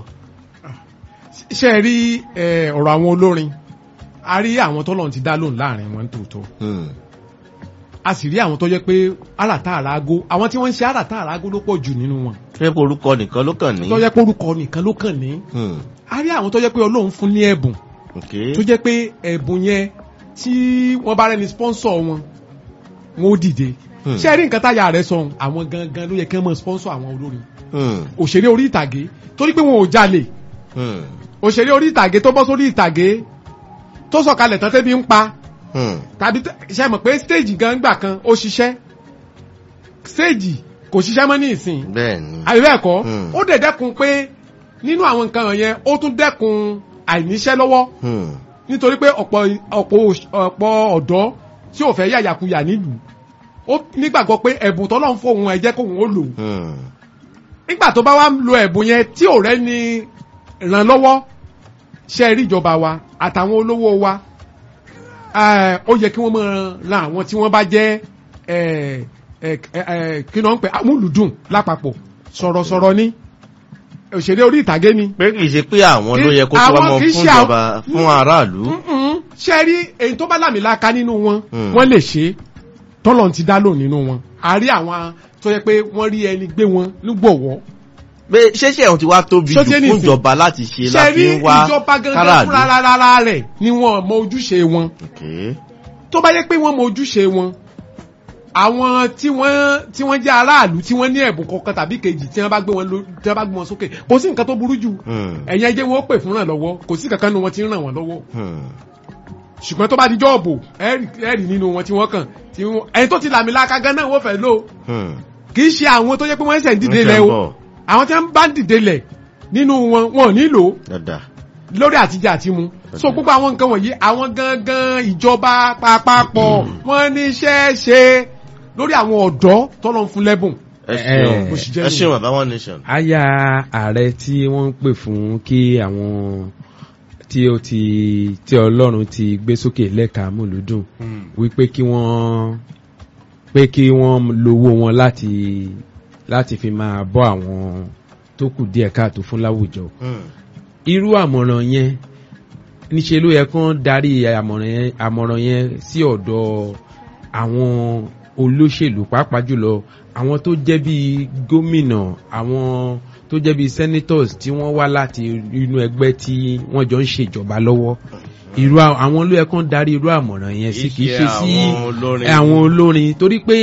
ṣe é rí eh, ọ̀rọ̀ àwọn olórin a rí àwọn tọ́lọ́run ti dá lóhùn láàrin wọn tòótọ́ Hmm. a sì rí àwọn tó jẹ́ pé àràtà àràgó àwọn tí wọ́n ń ṣe àràtà àràgó ló pọ̀ jù nínú wọn ṣé orúkọ nìkan ló kàn ní. tó jẹ́ pé orúkọ nìkan ló kàn ní Hmm. a rí àwọn tó jẹ́ pé ọlọ́run fún ní ẹ̀bùn Okay. tó jẹ́ pé ẹ̀bùn yẹn tí wọ́n bá rẹni sponsor wọn wọn ó dìde Hmm. ṣé ẹ rí nǹkan táyà rẹ sọ àwọn gangan ló yẹ kí wọ́n mọ̀ sponsor àwọn olórin Hmm. òṣèré orí ìtàgé torí pé wọn ò jalè Hmm. òṣèré orí ìtàgé tó bọ́ sórí ìtàgé tó sọ̀kalẹ̀ tán tẹ́bi ń pa Hmm. tàbí tẹ- ṣe mọ̀ pé stage gan gbà kan ó ṣiṣẹ́ stage kò ṣiṣẹ́ mọ́ ní ìsìn bẹ́ẹ̀ ni. àbí bẹ́ẹ̀ kọ́ Hmm. ó dẹ̀ dẹ́kun pé nínú àwọn nǹkan yẹn ó tún dẹ́kun àìníṣẹ́ lọ́wọ́ Hmm. nítorí pé ọ̀pọ̀ ọ̀pọ̀ òṣ- ọ̀pọ̀ ọ̀dọ́ tí ò fẹ́ yàyàkuyà nílùú ó nígbàgbọ́ pé ẹ̀bùn tọ́lọ́run fóun ẹ̀ jẹ́ kóun ó lò Hmm. nígbà tó bá wá ń lo ẹ̀bùn yẹn tí ò rẹ́ ni ràn lọ́wọ́ ṣe rí ìjọba wa àtàwọn olówó wa eh, ó yẹ kí wọ́n máa ran àwọn tí wọ́n bá jẹ́ eh, eh, eh, kí ni wọ́n ń pè amúlùdùn lápapọ̀ sọ̀rọ̀sọ̀rọ̀ ni òṣèré orí ìtàgé ni pé kì í ṣe pé àwọn ló yẹ kó tó Àwọn wá mọ kì í fún ṣe àwọn- ìjọba fún aráàlú. Mm-mm. ṣe rí èyí tó bá lámìlaka nínú wọn Mm. wọ́n lè ṣe tọ́lọ̀ ti dá lò nínú wọn a rí àwọn tó yẹ pé wọ́n rí ẹni gbé wọn nígbọ̀wọ́ pé ṣéṣe ẹ̀hún ti wá tóbi Ṣó jù ti ní fún ìsìn? ìjọba láti ṣe ṣe láti rí ń wá ìjọba gangan káràlú. fúnra rárá rẹ̀ ni wọn mọ ojúṣe wọn Okay. tó bá yẹ pé wọ́n mọ ojúṣe wọn àwọn tí wọ́n tí wọ́n jẹ́ aráàlú tí wọ́n ní ẹ̀bùn kankan tàbí kejì tí wọ́n bá gbé wọn ló- tí wọ́n bá gbé wọn sókè kò sí nǹkan tó burú jù Hmm. ẹ̀yin ẹjẹ́ wọn ó pè fún ràn lọ́wọ́ kò sí kankan nu wọn tí ń ràn wọ́n lọ́wọ́ Hmm. ṣùgbọ́n tó bá di jọ́ọ̀bù ẹ̀rì ẹ̀rì nínú wọn tí wọ́n kàn tí wọ́n ẹni tó ti làmìlaka gan náà wọ́n fẹ́ lò Hmm. kì í ṣe àwọn tó yẹ pé wọ́n ṣẹ̀ ń dìde Wọ́n ṣẹ̀ lẹ̀ ń o bọ̀. àwọn tí wọ́n bá ń dìde lẹ̀ nínú wọn wọn ò nílò Dáadáa. lórí àtijọ́ àti mu so gbogbo àwọn nǹkan wọ̀nyí àwọn gangan ìjọba papapọ̀ wọ́n ní iṣẹ́ ṣe lórí àwọn ọ̀dọ́ tọ́lọ́ ń fún lẹ́bùn ẹ Eh, ṣeun bó ṣe jẹ́ ẹ ṣeun nìyẹn. bàbá one nation. aya ààrẹ tí wọ́n ń pè fún kí àwọn tí ó ti tí ọlọ́run ti gbé sókè lẹ́ka múlùdùn wípé kí wọ́n pé kí wọ́n lówó wọn láti láti fi máa bọ́ àwọn tó kù díẹ̀ káàtó fún láwùjọ Hmm. irú àmọ̀ràn yẹn níṣe ló yẹ kán darí àmọ̀ràn yẹn àmọ̀ràn yẹn sí ọ̀dọ̀ àwọn olóṣèlú pàápàá jùlọ àwọn tó jẹ́ bí gómìnà àwọn tó jẹ́ bí senators tí wọ́n wá láti inú ẹgbẹ́ tí wọ́n jọ ń ṣèjọba lọ́wọ́ irú à- àwọn ló yẹ kán darí irú àmọ̀ràn yẹn sí kì í ṣe sí àwọn olórin. àwọn olórin torí pé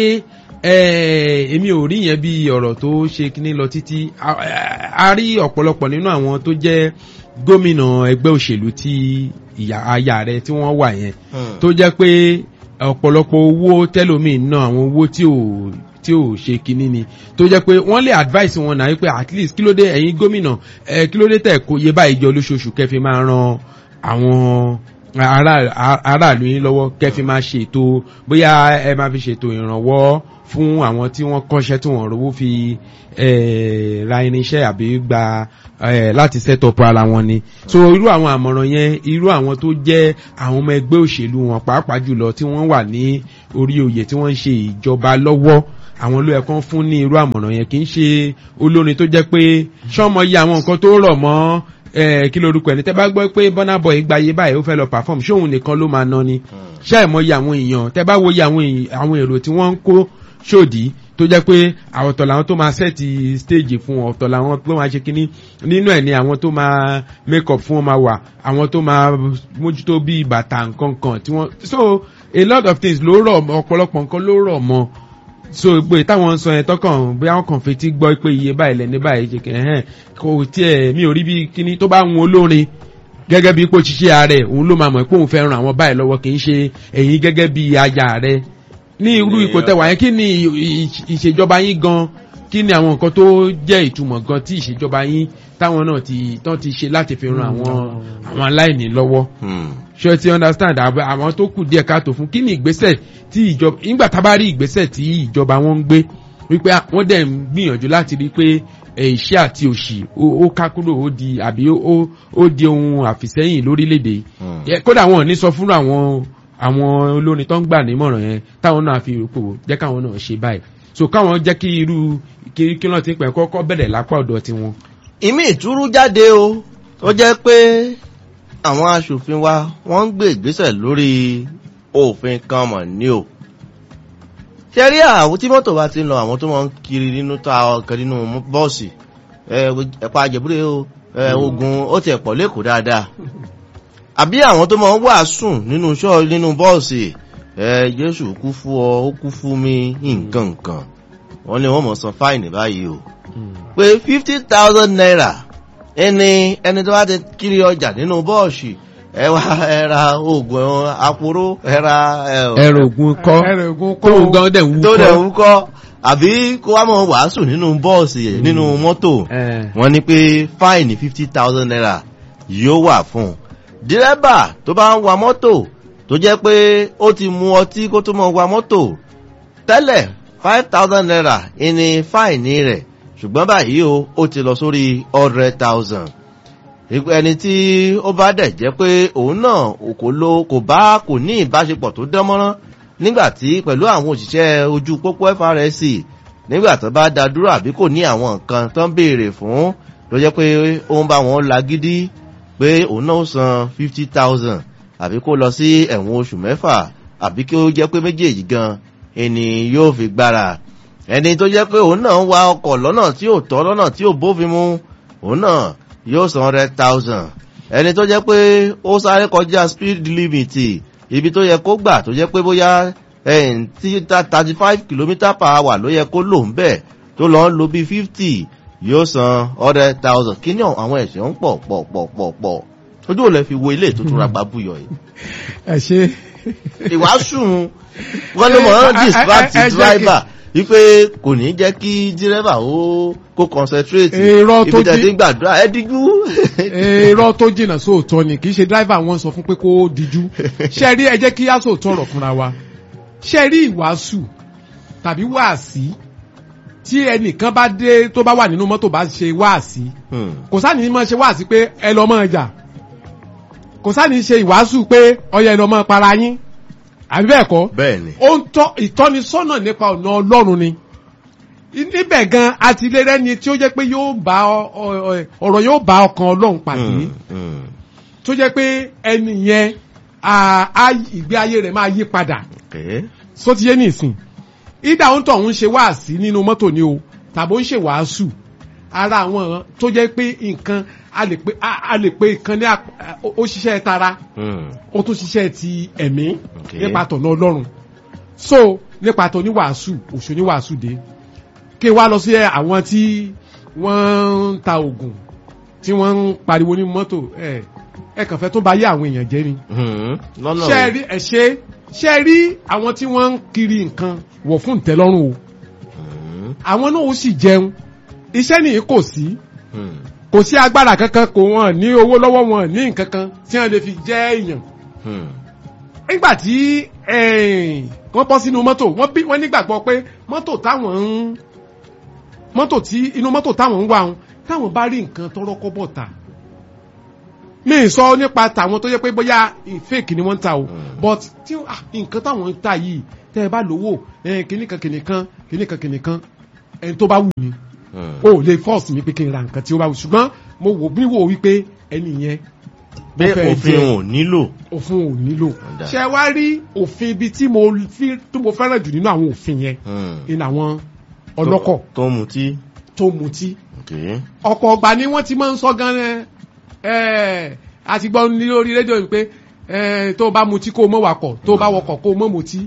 eh, èmi ò rí yẹn bí ọ̀rọ̀ tó ṣe kíní lọ títí a a rí ọ̀pọ̀lọpọ̀ nínú àwọn tó jẹ́ gómìnà ẹgbẹ́ òṣèlú tí ìyá aya rẹ̀ tí wọ́n wà yẹn Hmm. tó jẹ́ pé ọ̀pọ̀lọpọ̀ owó tẹ́lómi náà àwọn owó tí ò tí ò ṣe kíní ni tó jẹ́ pé wọ́n lè advice wọn náà wípé at least kí ló dé ẹ̀yin gómìnà ẹ̀ kí ló dé tẹ̀ kó yé báyìí jọ lóṣooṣù kẹfì máa ran àwọn ará- a- aráàlú yín lọ́wọ́ kẹfì máa ṣètò bóyá ẹ máa fi ṣètò ìrànwọ́ fún àwọn tí wọ́n kọ́ṣẹ́ tí wọ́n rówó fi eh, ra irinṣẹ́ àbí gba eh, láti set up ara wọn ni so irú àwọn àmọ̀ràn yẹn irú àwọn tó jẹ́ àwọn ọmọ ẹgbẹ́ òṣèlú wọn pàápàá jùlọ tí wọ́n wà ní orí oyè tí wọ́n ń ṣe ìjọba lọ́wọ́ àwọn ló yẹ kán fún ní irú àmọ̀ràn yẹn kì í ṣe olórin tó jẹ́ pé ṣọ́mọ yìí àwọn nǹkan tó rọ̀ mọ́ eh, kí lorúkọ ẹni tẹ́ bá gbọ́ pé Burna Boy gbayé báyìí ó fẹ́ lọ perform ṣé òun nìkan ló máa ná ni ṣé ẹ̀ mọ̀ iye àwọn èèyàn tẹ́ bá wo iye àwọn èèyàn- àwọn èrò tí wọ́n ń kó ṣòdì tó jẹ́ pé àwọn ọ̀tọ̀ làwọn tó máa sẹ́ẹ̀tì stage fún wọn ọ̀tọ̀ làwọn tó máa ṣe kínní nínú ẹ̀ ni àwọn tó máa make up fún wọn máa wà àwọn tó máa mójútó bí bàtà nǹkan kan tí wọ́n so a lot of things ló rọ̀ mọ́ ọ̀pọ̀lọpọ̀ nǹkan ló rọ̀ mọ́ so pé táwọn ń sọ yẹn tọkàn bí àwọn kan fetí gbọ́ pé iye báyìí lẹ́ni báyìí ṣe kẹ́ ẹ̀hẹ́n kò tiẹ̀ mi ò rí bí kíní tó bá ń wọn olórin gẹ́gẹ́ bí ipò ṣiṣẹ́ ààrẹ òun ló máa mọ̀ pé òun fẹ́ ran àwọn báyìí lọ́wọ́ kì í ṣe ẹ̀yin gẹ́gẹ́ bí aya rẹ ní irú ipò tẹwà yẹn kí ni ì- ì- ìṣèjọba yín gan kí ni àwọn nǹkan tó jẹ́ ìtumọ̀ gan tí ìṣèjọba yín táwọn náà ti tán ti ṣe láti fi ran àwọn àwọn aláìní lọ́wọ́ Hmm. ṣé o ti understand àbẹ- àwọn tó kù díẹ̀ káàtó fún kí ni ìgbésẹ̀ tí ìjọba nígbà tá a bá rí ìgbésẹ̀ tí ìjọba wọn ń gbé wípé à- wọ́n dẹ̀ ń gbìyànjú láti rí pé ẹ̀, ìṣẹ́ àti òṣì ó- ó ká kúrò ó di àbí ó- ó ó di ohun àfìsẹ́yìn lórílẹ̀‐èdè yìí Hmm. Yẹ- kódà wọn ò ní sọ fún àwọn àwọn olórin tó ń gbà nímọ̀ràn yẹn táwọn náà fi rò jẹ́ káwọn náà ṣe báyìí so káwọn jẹ́ kí irú kí kí wọ́n ti pẹ̀ kọ́kọ́ bẹ̀rẹ̀ lápá ọ̀dọ̀ tiwọn. ìmí ìtúrú jáde o tó jẹ́ pé àwọn aṣòfin wa wọ́n ń gbé ìgbésẹ̀ lórí òfin kan mọ̀ ní o. ṣe rí àwọn tí mọ́tò bá ti ń lọ àwọn tó máa ń kiri nínú ta ọkàn nínú bọ́ọ̀sì ẹ̀pà àjẹbúrẹ́ o ẹ, ogun ó tiẹ̀ pọ̀ lẹ́kọ̀ọ́ dáadáa. àbí àwọn tó máa ń wàásùn nínú ṣọ́ọ̀ nínú bọ́ọ̀sì ẹ, jésù kú fún ọ ó kú fún mi nǹkan nǹkan wọ́n ní wọ́n mọ̀ san fáìnì báyìí o pé fifty thousand naira ẹni ẹni tó bá ti kiri ọjà nínú bọ́ọ̀sì ẹ wá ẹ ra oògùn aporó ẹ ra ẹ ẹrọ ògùn kọ́ ẹrọ ògùn kọ́ tóun gan dẹ̀ ń wú tó dẹ̀ kọ́. ń kọ́ àbí kó wá mọ̀ wàásù nínú bọ́ọ̀sì nínú mọ́tò Ẹ̀. wọ́n ní pé fáìnì fifty thousand naira yóò wà fún un dírẹ́bà tó bá ń wa mọ́tò tó jẹ́ pé ó ti mu ọtí kó tó mọ̀ wa mọ́tò tẹ́lẹ̀ five thousand naira ìní fáìní rẹ̀ ṣùgbọ́n báyìí o ó ti lọ sórí hundred thousand ẹni tí ó bá dẹ̀ jẹ́ pé òun náà kò lo kò bá kò ní ìbáṣepọ̀ tó dán mọ́rán nígbà tí pẹ̀lú àwọn òṣìṣẹ́ ojú pópó FRSC nígbà tó bá da dúró àbí kò ní àwọn nǹkan tó ń béèrè fún ló jẹ́ pé ó ń bá wọn lagídí pé òun náà ó san fifty thousand àbí kó lọ sí ẹ̀wọ̀n oṣù mẹ́fà àbí kí ó jẹ́ pé méjèèjì gan ẹni yóò fi gbára ẹni tó jẹ́ pé òun náà ń wa ọkọ̀ lọ́nà tí ò tọ́ lọ́nà tí ò bófin mu òun náà yóò san hundred thousand ẹni tó jẹ́ pé ó sáré kọjá speed limit ibi tó yẹ kó gbà tó jẹ́ pé bóyá thirty five kilometre per hour ló yẹ kó lò ń bẹ̀ tó lọ ń lo bí fifty yóò san hundred thousand kí ni àwọn ẹ̀ṣẹ̀ ń pọ̀ pọ̀ pọ̀ pọ̀ pọ̀ ojú ò lè fi wo ilé tó tún ra gbàbúyọ̀ yìí ẹ ṣe. ìwàásù wọn ló mọ̀ ọ́n distract ẹ- ẹ- ẹ jẹ́ kí- driver wípé kò ní jẹ́ kí dírẹ́bà ó kó concentrate Èrò tó ibi tẹ̀ jí- tí ń gbàdúrà ẹ díjú. èrò tó jìnnà sóòótọ́ ni kì í ṣe dráìvà wọn sọ fún pé kó díjú ṣe rí ẹ jẹ́ kí á sòótọ́ ọ̀rọ̀ fúnra wa ṣe rí ìwàásù tàbí wáàsí tí ẹnìkan bá dé tó bá wà nínú mọ́tò bá ṣe wáàsí Hmm. kò sáà ní mọ́ ṣe wáàsí pé ẹ lọ́ mọ́ ọjà kò sáà ní ṣe ìwàásù pé ọyẹ ẹ lọ́ mọ́ para yín àbí bẹ́ẹ̀ kọ́ bẹ́ẹ̀ ni ó ń tọ́ ìtọ́nisọ́nà nípa ọ̀nà ọlọ́run ni níbẹ̀ gan àtìlẹ́rẹ́ ni tí ó jẹ́ pé yóò bá ọ- ọ- ọ- ọ̀rọ̀ yóò bá ọkàn ọlọ́run pàdé Hmm, hmm. tó jẹ́ pé ẹni yẹn à- á ìgbé ayé rẹ̀ máa yí padà Okay. só ti yé nìsín ìdá òun tó ń ṣe wáàsí nínú mọ́tò ni o tàbí ó ń ṣe wàásù ara àwọn tó jẹ́ pé nǹkan a lè pe a a lè pe nǹkan ní ap- ó ó ṣiṣẹ́ tara Hmm. ó tún ṣiṣẹ́ ti ẹ̀mí Okay. nípa tọ̀nà ọlọ́run so nípa tọ̀ ní wàásù òṣò ní wàásù dé kí wá lọ sí àwọn tí wọ́n ń ta oògùn tí wọ́n ń pariwo ní mọ́tò ẹ̀ ẹ kàn fẹ́ tó bá yé àwọn èèyàn jẹ́ ni Hmm. lọ́nà ṣe rí ẹ ṣe ṣe rí àwọn tí wọ́n ń kiri nǹkan wọ̀ fún ìtẹ́lọ́rùn o Hmm. àwọn náà ó sì jẹun iṣẹ́ nìyí kò sí Hmm. kò sí agbára kankan kò wọ́n ní owó lọ́wọ́ wọn ní nǹkan kan tí wọ́n lè fi jẹ́ èèyàn Hmm. nígbà tí eh, wọ́n bọ́ sínú mọ́tò wọ́n bí wọ́n nígbàgbọ́ pé mọ́tò táwọn ń mọ́tò tí inú mọ́tò táwọn ń wà ń táwọn bá rí nǹkan tọrọ kọ́bọ̀ ta mi ì sọ nípa tàwọn tó yẹ pé bóyá fake ni wọ́n ń ta o Mm. but tí ah, nǹkan táwọn ń ta yìí tẹ́ ẹ bá lówó eh, kìnnìkan kìnnìkan kìnnìkan kìnnìkan ẹni tó bá wù mí Hmm. o lè force mi pé kí n ra nǹkan tí ó bá wù ṣùgbọ́n mo wò bí wò wípé ẹni yẹn pé ó fẹ́ òfin jẹ- ò nílò. òfin ò nílò Ọ̀dà. ṣe wá rí òfin ibi tí mo fi tí mo fẹ́ràn jù nínú àwọn òfin yẹn Hmm. ní àwọn ọlọ́kọ̀ tó ń mutí. tó mutí Okay. ọ̀pọ̀ ọgbà ni wọ́n ti máa ń sọ gan ẹ àti gbọ́ ní lórí rédíò yìí pé ẹ tó o bá mutí kó o mọ̀ wakọ̀ tó o bá wakọ̀ kó o mọ̀ mutí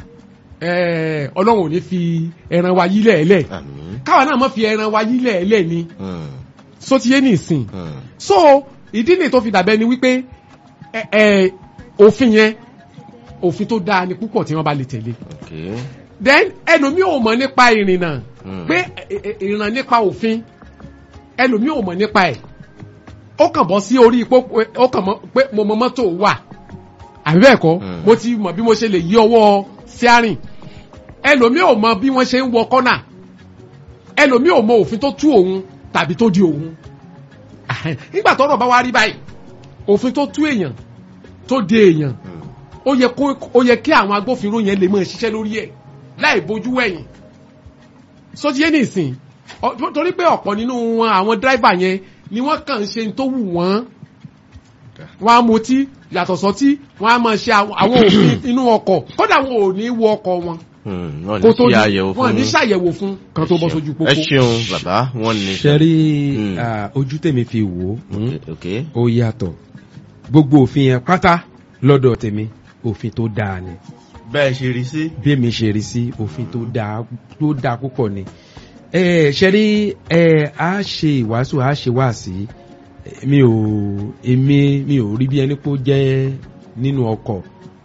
ẹ ọlọ́run ò ní fi ẹran wa yílẹ̀ ẹ̀lẹ̀ àmín. káwa náà mọ̀ fi ẹran wa yílẹ̀ ẹ̀lẹ̀ ni Hmm, sotiye nìsín hmm. so ìdí nìyí tó fi dàbẹ́ ni wípé ẹ ẹ òfin yẹn òfin tó dáa ni púpọ̀ tí wọ́n bá lè tẹ̀lé Okay. then ẹlòmíì ò mọ̀ nípa ìrìnnà Hmm. pé ẹ, ẹ, ìrìnnà nípa òfin ẹlòmíì ò mọ̀ nípa ẹ̀ ó kàn bọ́ sí orí pópó ó kàn mọ̀ pé mo mọ mọ́tò wà àbí bẹ́ẹ̀ kọ́ Hmm. mo ti mọ̀ bí mo ṣe lè yí ọwọ́ steering ẹlòmíì ò mọ̀ bí wọ́n ṣe ń wọ kọ́nà ẹlòmíì ò mọ̀ òfin tó tú òun tàbí tó di òun Ahẹ́n. nígbà tọ́rọ̀ bá wá rí báyìí òfin tó tú èèyàn tó de èèyàn Hmm. ó yẹ kó ó yẹ kí àwọn agbófinró yẹn lè máa ṣiṣẹ́ lórí ẹ̀ láì bójú wẹ̀yìn sótìyé nìsín ọ- torí pé ọ̀pọ̀ nínú wọn àwọn dírẹ́fà yẹn ni wọ́n kàn ń ṣe tó wù wọ́n wọ́n á mutí yàtọ̀ sọ́tí wọ́n á máa ṣe àwọn àwọn òfin inú ọkọ̀ kódà wọn ò ní wọ ọkọ̀ wọn Hmm, wọ́n kó ní tó sí di àyẹ̀wò wọn fún ní yín. ṣàyẹ̀wò fún kan tó bọ́ sójú pópó. ẹ ṣeun bàbá wọn ní. ṣe rí Mm. ah, ojú tèmi fi wò ó Okay, okay. ó yàtọ̀ gbogbo òfin yẹn pátá lọ́dọ̀ tèmi òfin tó dáa ni bẹ́ẹ̀ ṣe rí sí. bí èmi ṣe rí sí òfin tó dáa tó dáa púpọ̀ ni ẹ ṣe rí ẹ á ṣe ìwàásù á ṣe wáàsí Eh, mi ò èmi mi ò rí bí ẹni pé ó jẹ́ nínú ọkọ̀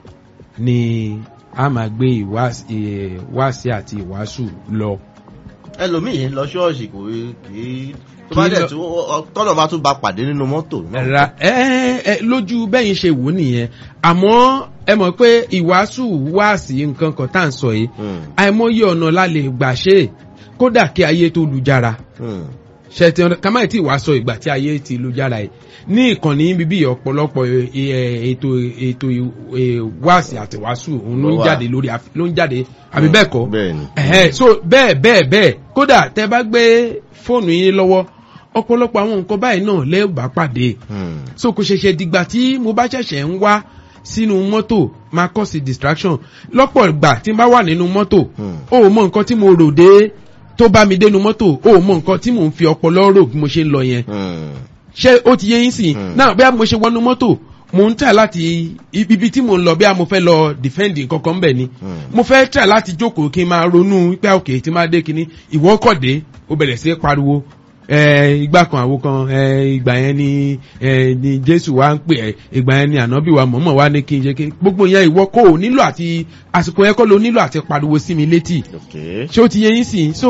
ni a máa gbé ìwáàsí eh, wáàsí àti ìwàásù lọ. ẹlòmíì lọ ṣọ́ọ̀ṣì kò rí kì í tó bá Kì í dẹ̀ lọ- tó tọ́nà bá tún ba pàdé nínú mọ́tò náà. ra ẹ ẹ lójú bẹ́yìn ṣe wò ó nìyẹn àmọ́ ẹ mọ̀ pé ìwàásù wáàsí nǹkan kan tá à ń sọ yìí Hmm, àìmọye ọ̀nà la lè gbà ṣe é kódà kí ayé tó lu jára hmm. ṣètì ọ̀nà kàmáì tí wàá sọ ìgbà tí ayé ti lu jára yìí ní ìkànnì bíbí ọ̀pọ̀lọpọ̀ ẹ, ẹ, ètò ètò ẹ, wáàsí àti wàásù òun ló ń Ló wà. jáde lórí af- ló ń jáde àbí bẹ́ẹ̀ kọ́ bẹ́ẹ̀ ni. ẹ̀hẹ́ so bẹ́ẹ̀ bẹ́ẹ̀ bẹ́ẹ̀ kódà tẹ bá gbé fóònù yín lọ́wọ́ ọ̀pọ̀lọpọ̀ àwọn nǹkan báyìí náà lẹ́ẹ̀bà pàdé Hmm, so kò ṣẹ̀ṣẹ̀ dìgbà tí mo bá ṣẹ̀ṣẹ̀ ń wá sínú mọ́tò máa kọ́ sí distraction lọ́pọ̀ ìgbà tí n bá wà nínú mọ́tò Hmm. o ò mọ nǹkan tí mo rò dé tó bá mi dénú mọ́tò o ò mọ nǹkan tí mò ń fi ọpọlọ rò bí mo ṣe ń lọ yẹn hmm. ṣé ó ti yé yín sìn Hmm. náà bí a mo ṣe wọnú mọ́tò mo ń tà láti ibi tí mo ń lọ bí a mo fẹ́ lọ defend nǹkan kan bẹ̀ ni Hmm. mo fẹ́ tà láti jókòó kí n máa ronú pé òkè tí máa dé kíní ìwọ kọ̀ dé ó bẹ̀rẹ̀ sí í pariwo ẹ ìgbà kan àwo kan ẹ ìgbà yẹn ni ẹ ni jésù wa ń pè ẹ ìgbà yẹn ni ànábì wa mọ̀mọ́ wa ní kí n ṣe kí gbogbo yẹn ìwọ kò nílò àti àsìkò yẹn kọ́ ló nílò àti pariwo sí mi létí Okay. ṣé ó ti yẹ yín sìn so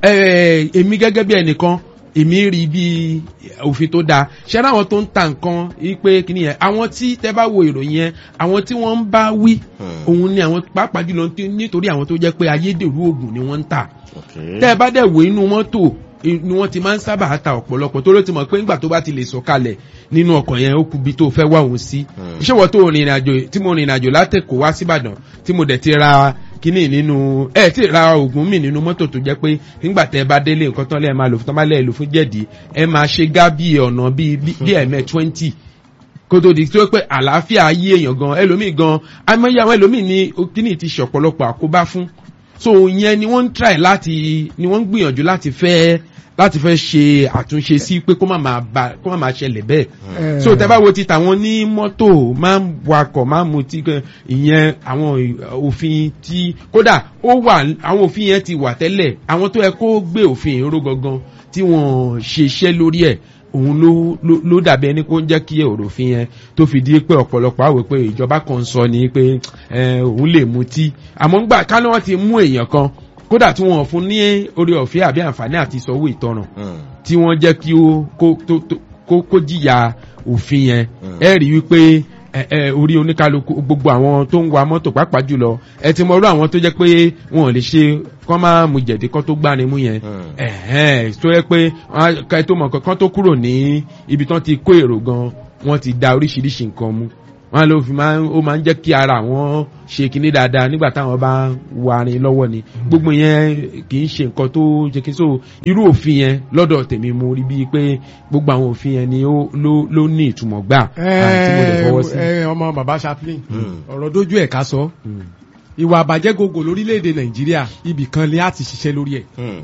ẹ èmi gẹ́gẹ́ bí ẹnìkan èmi rí bí òfin tó dáa ṣé láwọn tó ń ta nǹkan yìí pé kíní yẹn àwọn tí tẹ bá wo ìròyìn yẹn àwọn tí wọ́n ń bá wí Hmm. òun ni àwọn pàápàá jùlọ tí- nítorí àwọn tó jẹ́ pé ayédèrú oògùn ni wọ́n ń tà Okay. tẹ́ ẹ bá dẹ̀ wo inú mọ́tò i- ni wọ́n ti máa ń sábà ta ọ̀pọ̀lọpọ̀ tó ló ti mọ̀ pé ńgbà tó bá ti lè sọ̀kalẹ̀ nínú ọkọ̀ yẹn ó kubi tó fẹ́ wá òun sí Hmm. iṣẹ́ wọ́n tó rìnrìn àjò tí mo rìnrìn àjò látẹ̀kọ̀ wá síbàdàn tí mo dẹ̀ ti ra kíní nínú ẹ ti ra oògùn mi nínú mọ́tò tó jẹ́ pé nígbà tẹ́ ẹ bá délé nǹkan tán lẹ́ẹ̀ máa lò fún tán bá lẹ́ẹ̀ lò fún jẹ̀dí ẹ máa ṣe gá bí ọ̀nà bíi bí bí ẹ̀mẹ́ twenty kó tó di tó pé àlàáfíà ayé èèyàn gan ẹlòmíì gan àmọ́yé àwọn ẹlòmíì ní kíní ti ṣọ̀pọ̀lọpọ̀ àkóbá fún so ìyẹn ni wọ́n ń try láti ni wọ́n ń gbìyànjú láti fẹ́ láti fẹ́ ṣe àtúnṣe sí pé kó má máa ba kó má máa ṣẹlẹ̀ bẹ́ẹ̀ Eh, so tẹ́ bá wo ti tàwọn ní mọ́tò máa ń wakọ̀ máa ń mutí gan ìyẹn àwọn ì- òfin tí kódà ó wà àwọn òfin yẹn ti wà tẹ́lẹ̀ àwọn tó yẹ kó gbé òfin ìró gangan tí wọ́n ṣe iṣẹ́ lórí ẹ̀ òun ló ló ló dàbí ẹni kó ń jẹ́ kí ọ̀rọ̀ òfin yẹn tó fi di pé ọ̀pọ̀lọpọ̀ àwẹ̀ pé ìjọba kan sọ ni pé ẹ, òun lè mutí àmọ́ ńgbà ká ní wọ́n ti mú èèyàn kan kódà tí wọ́n fún ní orí ọ̀fẹ́ àbí àǹfààní àti ìsanwó ìtanràn Hmm. tí wọ́n jẹ́ kí ó kó tó tó kó kó jìyà òfin yẹn Mm. ẹ rí wípé ẹ ẹ orí oníkálukú gbogbo àwọn tó ń wa mọ́tò pàápàá jùlọ ẹ ti mọ irú àwọn tó jẹ́ pé wọn ò lè ṣe kán máa mu jẹ̀dí kán tó gbani mú yẹn Mm. ẹ̀hẹ́n tó yẹ pé wọn á- ká ẹ tó mọ̀ nǹkan kán tó kúrò ní ibi tán ti kó èrò gan wọ́n ti da oríṣiríṣi nǹkan mu wọn ló fi máa ń ó máa ń jẹ́ kí ara àwọn ṣe kinní dáadáa nígbà táwọn bá ń warin lọ́wọ́ ni gbogbo yẹn kì í ṣe nǹkan tó jẹ́ kí so irú òfin yẹn lọ́dọ̀ tèmi mo rí bíi pé gbogbo àwọn òfin yẹn ni ó ló ló ní ìtumọ̀ gbà àti mo lè fọwọ́ sí. ẹ ọmọ bàbá chaplain Hmm. ọ̀rọ̀ dójú ẹ̀ ká sọ Mm. ìwà àbàjẹ́ gògò lórílẹ̀‐èdè nàìjíríà ibì kan ni a ti ṣiṣẹ́ lórí ẹ̀ Hmm.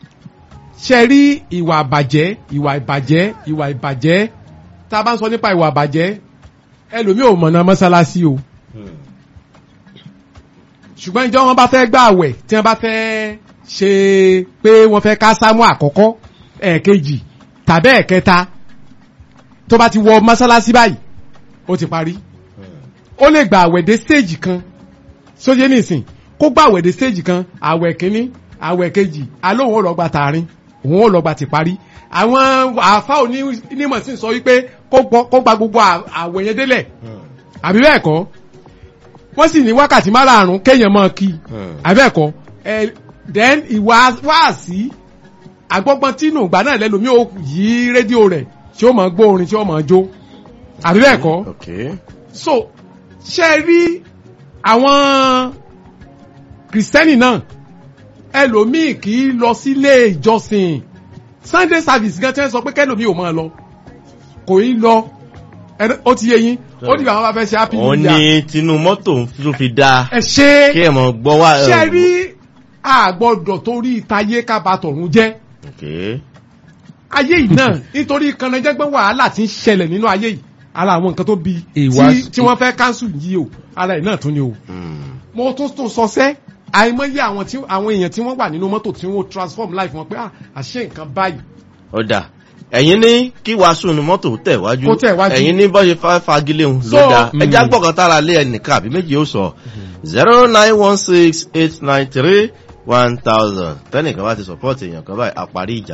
ṣe rí ìwà àbàjẹ́ ìwà ìbàjẹ́ ìwà ìbàjẹ́ tá a bá ń sọ nípa ìwà àbàjẹ́ ẹlòmíì ò mọ̀nà mọ́sálásí o ṣùgbọ́n ìjọ wọn bá fẹ́ gbà àwẹ̀ tí wọ́n bá fẹ́ ṣe pé wọ́n fẹ́ ká sámú àkọ́kọ́ ẹ̀ẹ̀kejì tàbí ẹ̀ẹ̀kẹta tó bá ti wọ mọ́sálásí báyìí ó ti parí ó lè gba àwẹ̀ dé stage kan sóyè nìsín kó gba àwẹ̀ dé stage kan àwẹ̀ kínní àwẹ̀ kejì alóhùn ó lọ gba tààrin òun ó lọ gba ti parí àwọn àfa onímọ̀ sí sọ wípé kó gbọ́- kó gba gbogbo à- àwẹ̀ yẹn délẹ̀ àbí bẹ́ẹ̀ kọ́ wọ́n sì ní wákàtí márààrún kéèyàn máa kí àbí bẹ́ẹ̀ kọ́ ẹ then ìwà wáàsí àgbọ́gbọ́n tínú ìgbà náà lẹ́lòmí ó yí rédíò rẹ̀ tí ó máa gbọ́ orin tí ó máa jó àbí bẹ́ẹ̀ kọ́ ok so ṣe rí àwọn kìrìsìtẹ́nì náà ẹlòmíì kì í lọ sílé ìjọsìn sunday service gan tí wọ́n sọ pé kẹlòmíì ò máa lọ kò í lọ Ẹ- ó ti yé yín ó dìgbà wọn bá fẹ́ ṣe happy òun new year ni tinú mọ́tò ló fi dáa ẹ ṣe kí ẹ mọ̀ gbọ́ wá. ṣe rí àgbọ̀dọ̀ torí ìtayé kábàtọ̀run jẹ́ ok ayé yìí náà nítorí kanajẹ́gbẹ́ wàhálà tí ń ṣẹlẹ̀ nínú ayé yìí ara àwọn nǹkan tó bi Ìwà- tí- tí wọ́n fẹ́ cancel yìí o ara ẹ̀ náà tún ni o Hmm. mo tún tún sọ sẹ́ àìmọye àwọn tí àwọn èèyàn tí wọ́n wà nínú mọ́tò tí wọ́n transform life wọn pé ah àṣé nǹkan báyìí ọ̀dà ẹ̀yin ní kí wàásù nu mọ́tò tẹ̀ wájú Kó tẹ̀ wájú. ẹ̀yin ní bọ́ṣe fà fagilé òun ló So, dáa ẹjẹ́ àgbọ̀kan tára lé ẹnìkan àbí méjì ó sọ zero nine one six eight nine three one thousand tẹ́nìkan bá ti support èèyàn kan báyìí àparí ìjà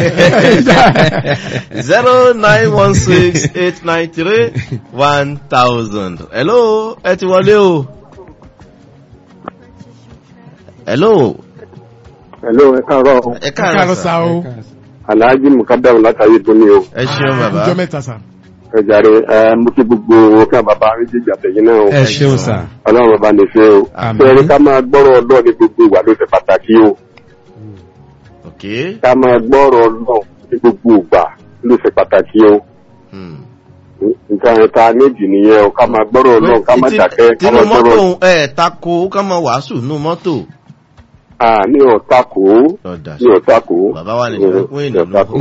zero nine one six eight nine three one thousand hello ẹ ti wọlé o hello Hello, ẹ káàárọ̀ o. ẹ káàárọ̀ káàárọ̀ sá sá o Alhaji Mukadam látàyè tó ní o. ẹ ṣeun bàbá ìjọ mẹ́ta sá Ẹ jàre ẹ mo kí gbogbo ká bàbá méjèèjì àtẹ̀yìn náà o. ẹ ṣeun sà. Ọlọ́run bàbá ní ṣe o. Àmín. Bẹ́ẹ̀ni ká máa gbọ́rọ̀ ọlọ́ọ̀ ní gbogbo ìwà ló ṣe pàtàkì o. ok Ká máa gbọ́rọ̀ ọlọ́ọ̀ ní gbogbo ìgbà ló ṣe pàtàkì o. hmm. Nǹkan ẹ̀ta méjì nìyẹn o. Ká máa gbọ́rọ̀ ọlọ́ọ̀ ká má Tí- dákẹ́. Ká tinú máa mọ́tò gbọ́rọ̀ ẹ̀ tako ká mọ wàásù nú mọ́tò. à ní ọ̀tá kò ó. ọ̀dà Ní ọ̀tá kò ó. bàbá wa nìkan fún Ní ènìyàn ọ̀tá kò ó.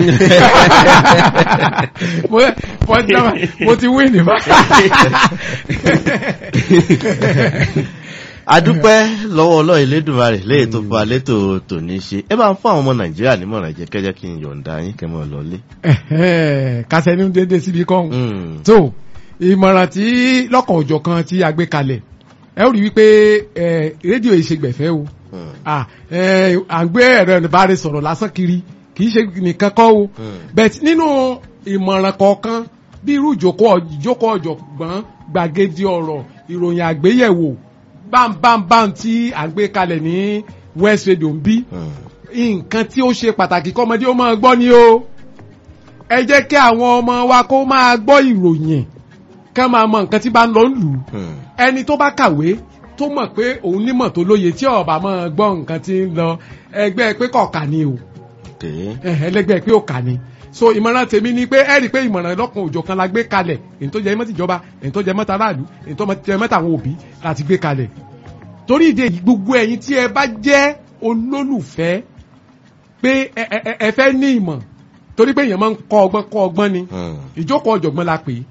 mo mo ti dábàá mo ti win nípa adúpẹ́ lọ́wọ́ ọlọ́run elédùnmarè léyìí tó fa létò tòní ṣe ẹ bá ń fún àwọn ọmọ nàìjíríà nímọ̀ràn jẹ́ kẹ́jẹ́ kí n yọ̀ǹda yín kẹ́ mọ́ lọlé. kásẹ̀ ní dédé síbi kọ́hún Hmm. tó ìmọ̀ràn tí lọ́kàn òjọ̀ kan tí a gbé kalẹ̀ ẹ ó rí wípé ẹ, rédíò yìí ṣe gbẹ̀fẹ́ o Hmm. Ah, ẹ, à ń gbé ẹ̀rọ ìbára sọ̀rọ̀ lásán kiri kì í ṣe nìkan kọ́ o Hmm. bẹ̀t nínú ìmọ̀ràn kọ̀ọ̀kan bí irú ìjókòó ìjókòó ọ̀jọ̀gbọ́n gbàgede ọ̀rọ̀ ìròyìn àgbéyẹ̀wò bámbámbám tí à ń gbé kalẹ̀ ní west radio ń bí Hmm. nǹkan tí ó ṣe pàtàkì kọ́mọdé ó máa gbọ́ ni o ẹ jẹ́ kí àwọn ọmọ wa kó máa gbọ́ ìròyìn ká máa mọ nǹkan tí bá ń lọ ń lù ú Hmm. ẹni tó bá kàwé tó mọ̀ pé òun nímọ̀ tó lóye tí ọ̀bà máa gbọ́ nǹkan tí ń lọ ẹgbẹ́ pé kọ̀ọ̀kà ni o ok ẹ̀hẹ́ ẹlẹ́gbẹ́ pé òkà ni so ìmọ̀ràn tèmi ni pé ẹ rí i pé ìmọ̀ràn lọ́kàn òjò kan la gbé kalẹ̀ èyí tó jẹ́ mọ́tì ìjọba èyí tó jẹ́ mọ́tì aráàlú èyí tó jẹ́ mọ́tì àwọn òbí láti gbé kalẹ̀ torí ìdè yìí gbogbo ẹ̀yin tí ẹ bá jẹ́ olólùfẹ́ pé ẹ ẹ ẹ- ẹ fẹ́ ní ìmọ̀ torí pé èèyàn máa ń kọ́ ọgbọ́n kọ́ ọgbọ́n ni Hmm. ìjókòó ọ̀jọ̀gbọ́n la pè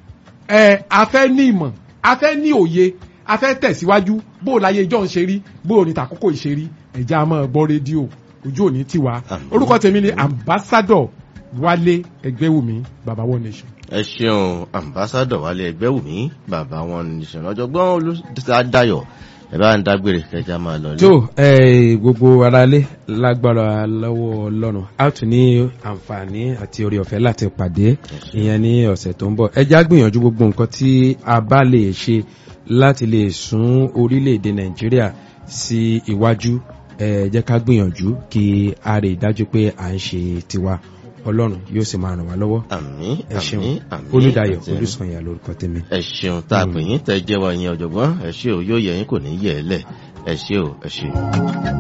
é ẹ a fẹ́ ní ìmọ̀ a fẹ́ ní òye a fẹ́ tẹ̀síwájú bó o láyé ìjọ ń ṣe rí bó o ní tàkókò ìṣe rí ẹ̀jẹ̀ a máa gbọ́ rédíò ojú òní tiwa Àmín. orúkọ tèmi ni ambassador wálé ẹgbẹ́wùmí baba one nation. ẹ ṣeun ambassadọ wálé ẹgbẹ́wùmí bàbá wọn nìṣẹ́ ọ̀jọ̀gbọ́n olùdáyọ̀ ẹ bá ń dágbére kẹjá máa lọ lé. tó ẹ gbogbo aráalé lágbára lọ́wọ́ ọlọ́run a tún ní àǹfààní àti orí ọ̀fẹ́ láti pàdé ìyẹn ní ọ̀sẹ̀ tó ń bọ̀ ẹ já gbìyànjú gbogbo nǹkan tí a bá lè ṣe láti lè sún orílẹ̀-èdè nàìjíríà sí iwájú ẹ jẹ́ ká gbìyànjú kí a rí i dájú pé à ń ṣe tiwa ọlọ́run yóò sì máa ràn wá lọ́wọ́ àmín ẹ ṣeun àmín àmín olùdáyọ̀ àti- olùsànyà lórúkọ tèmi. ẹ ṣeun tá a pè yín tẹ jẹ́wọ́ yín ọ̀jọ̀gbọ́n ẹ ṣé o yóò yẹ yín kò ní yẹ ẹ lẹ̀ ẹ ṣé o ẹ ṣé.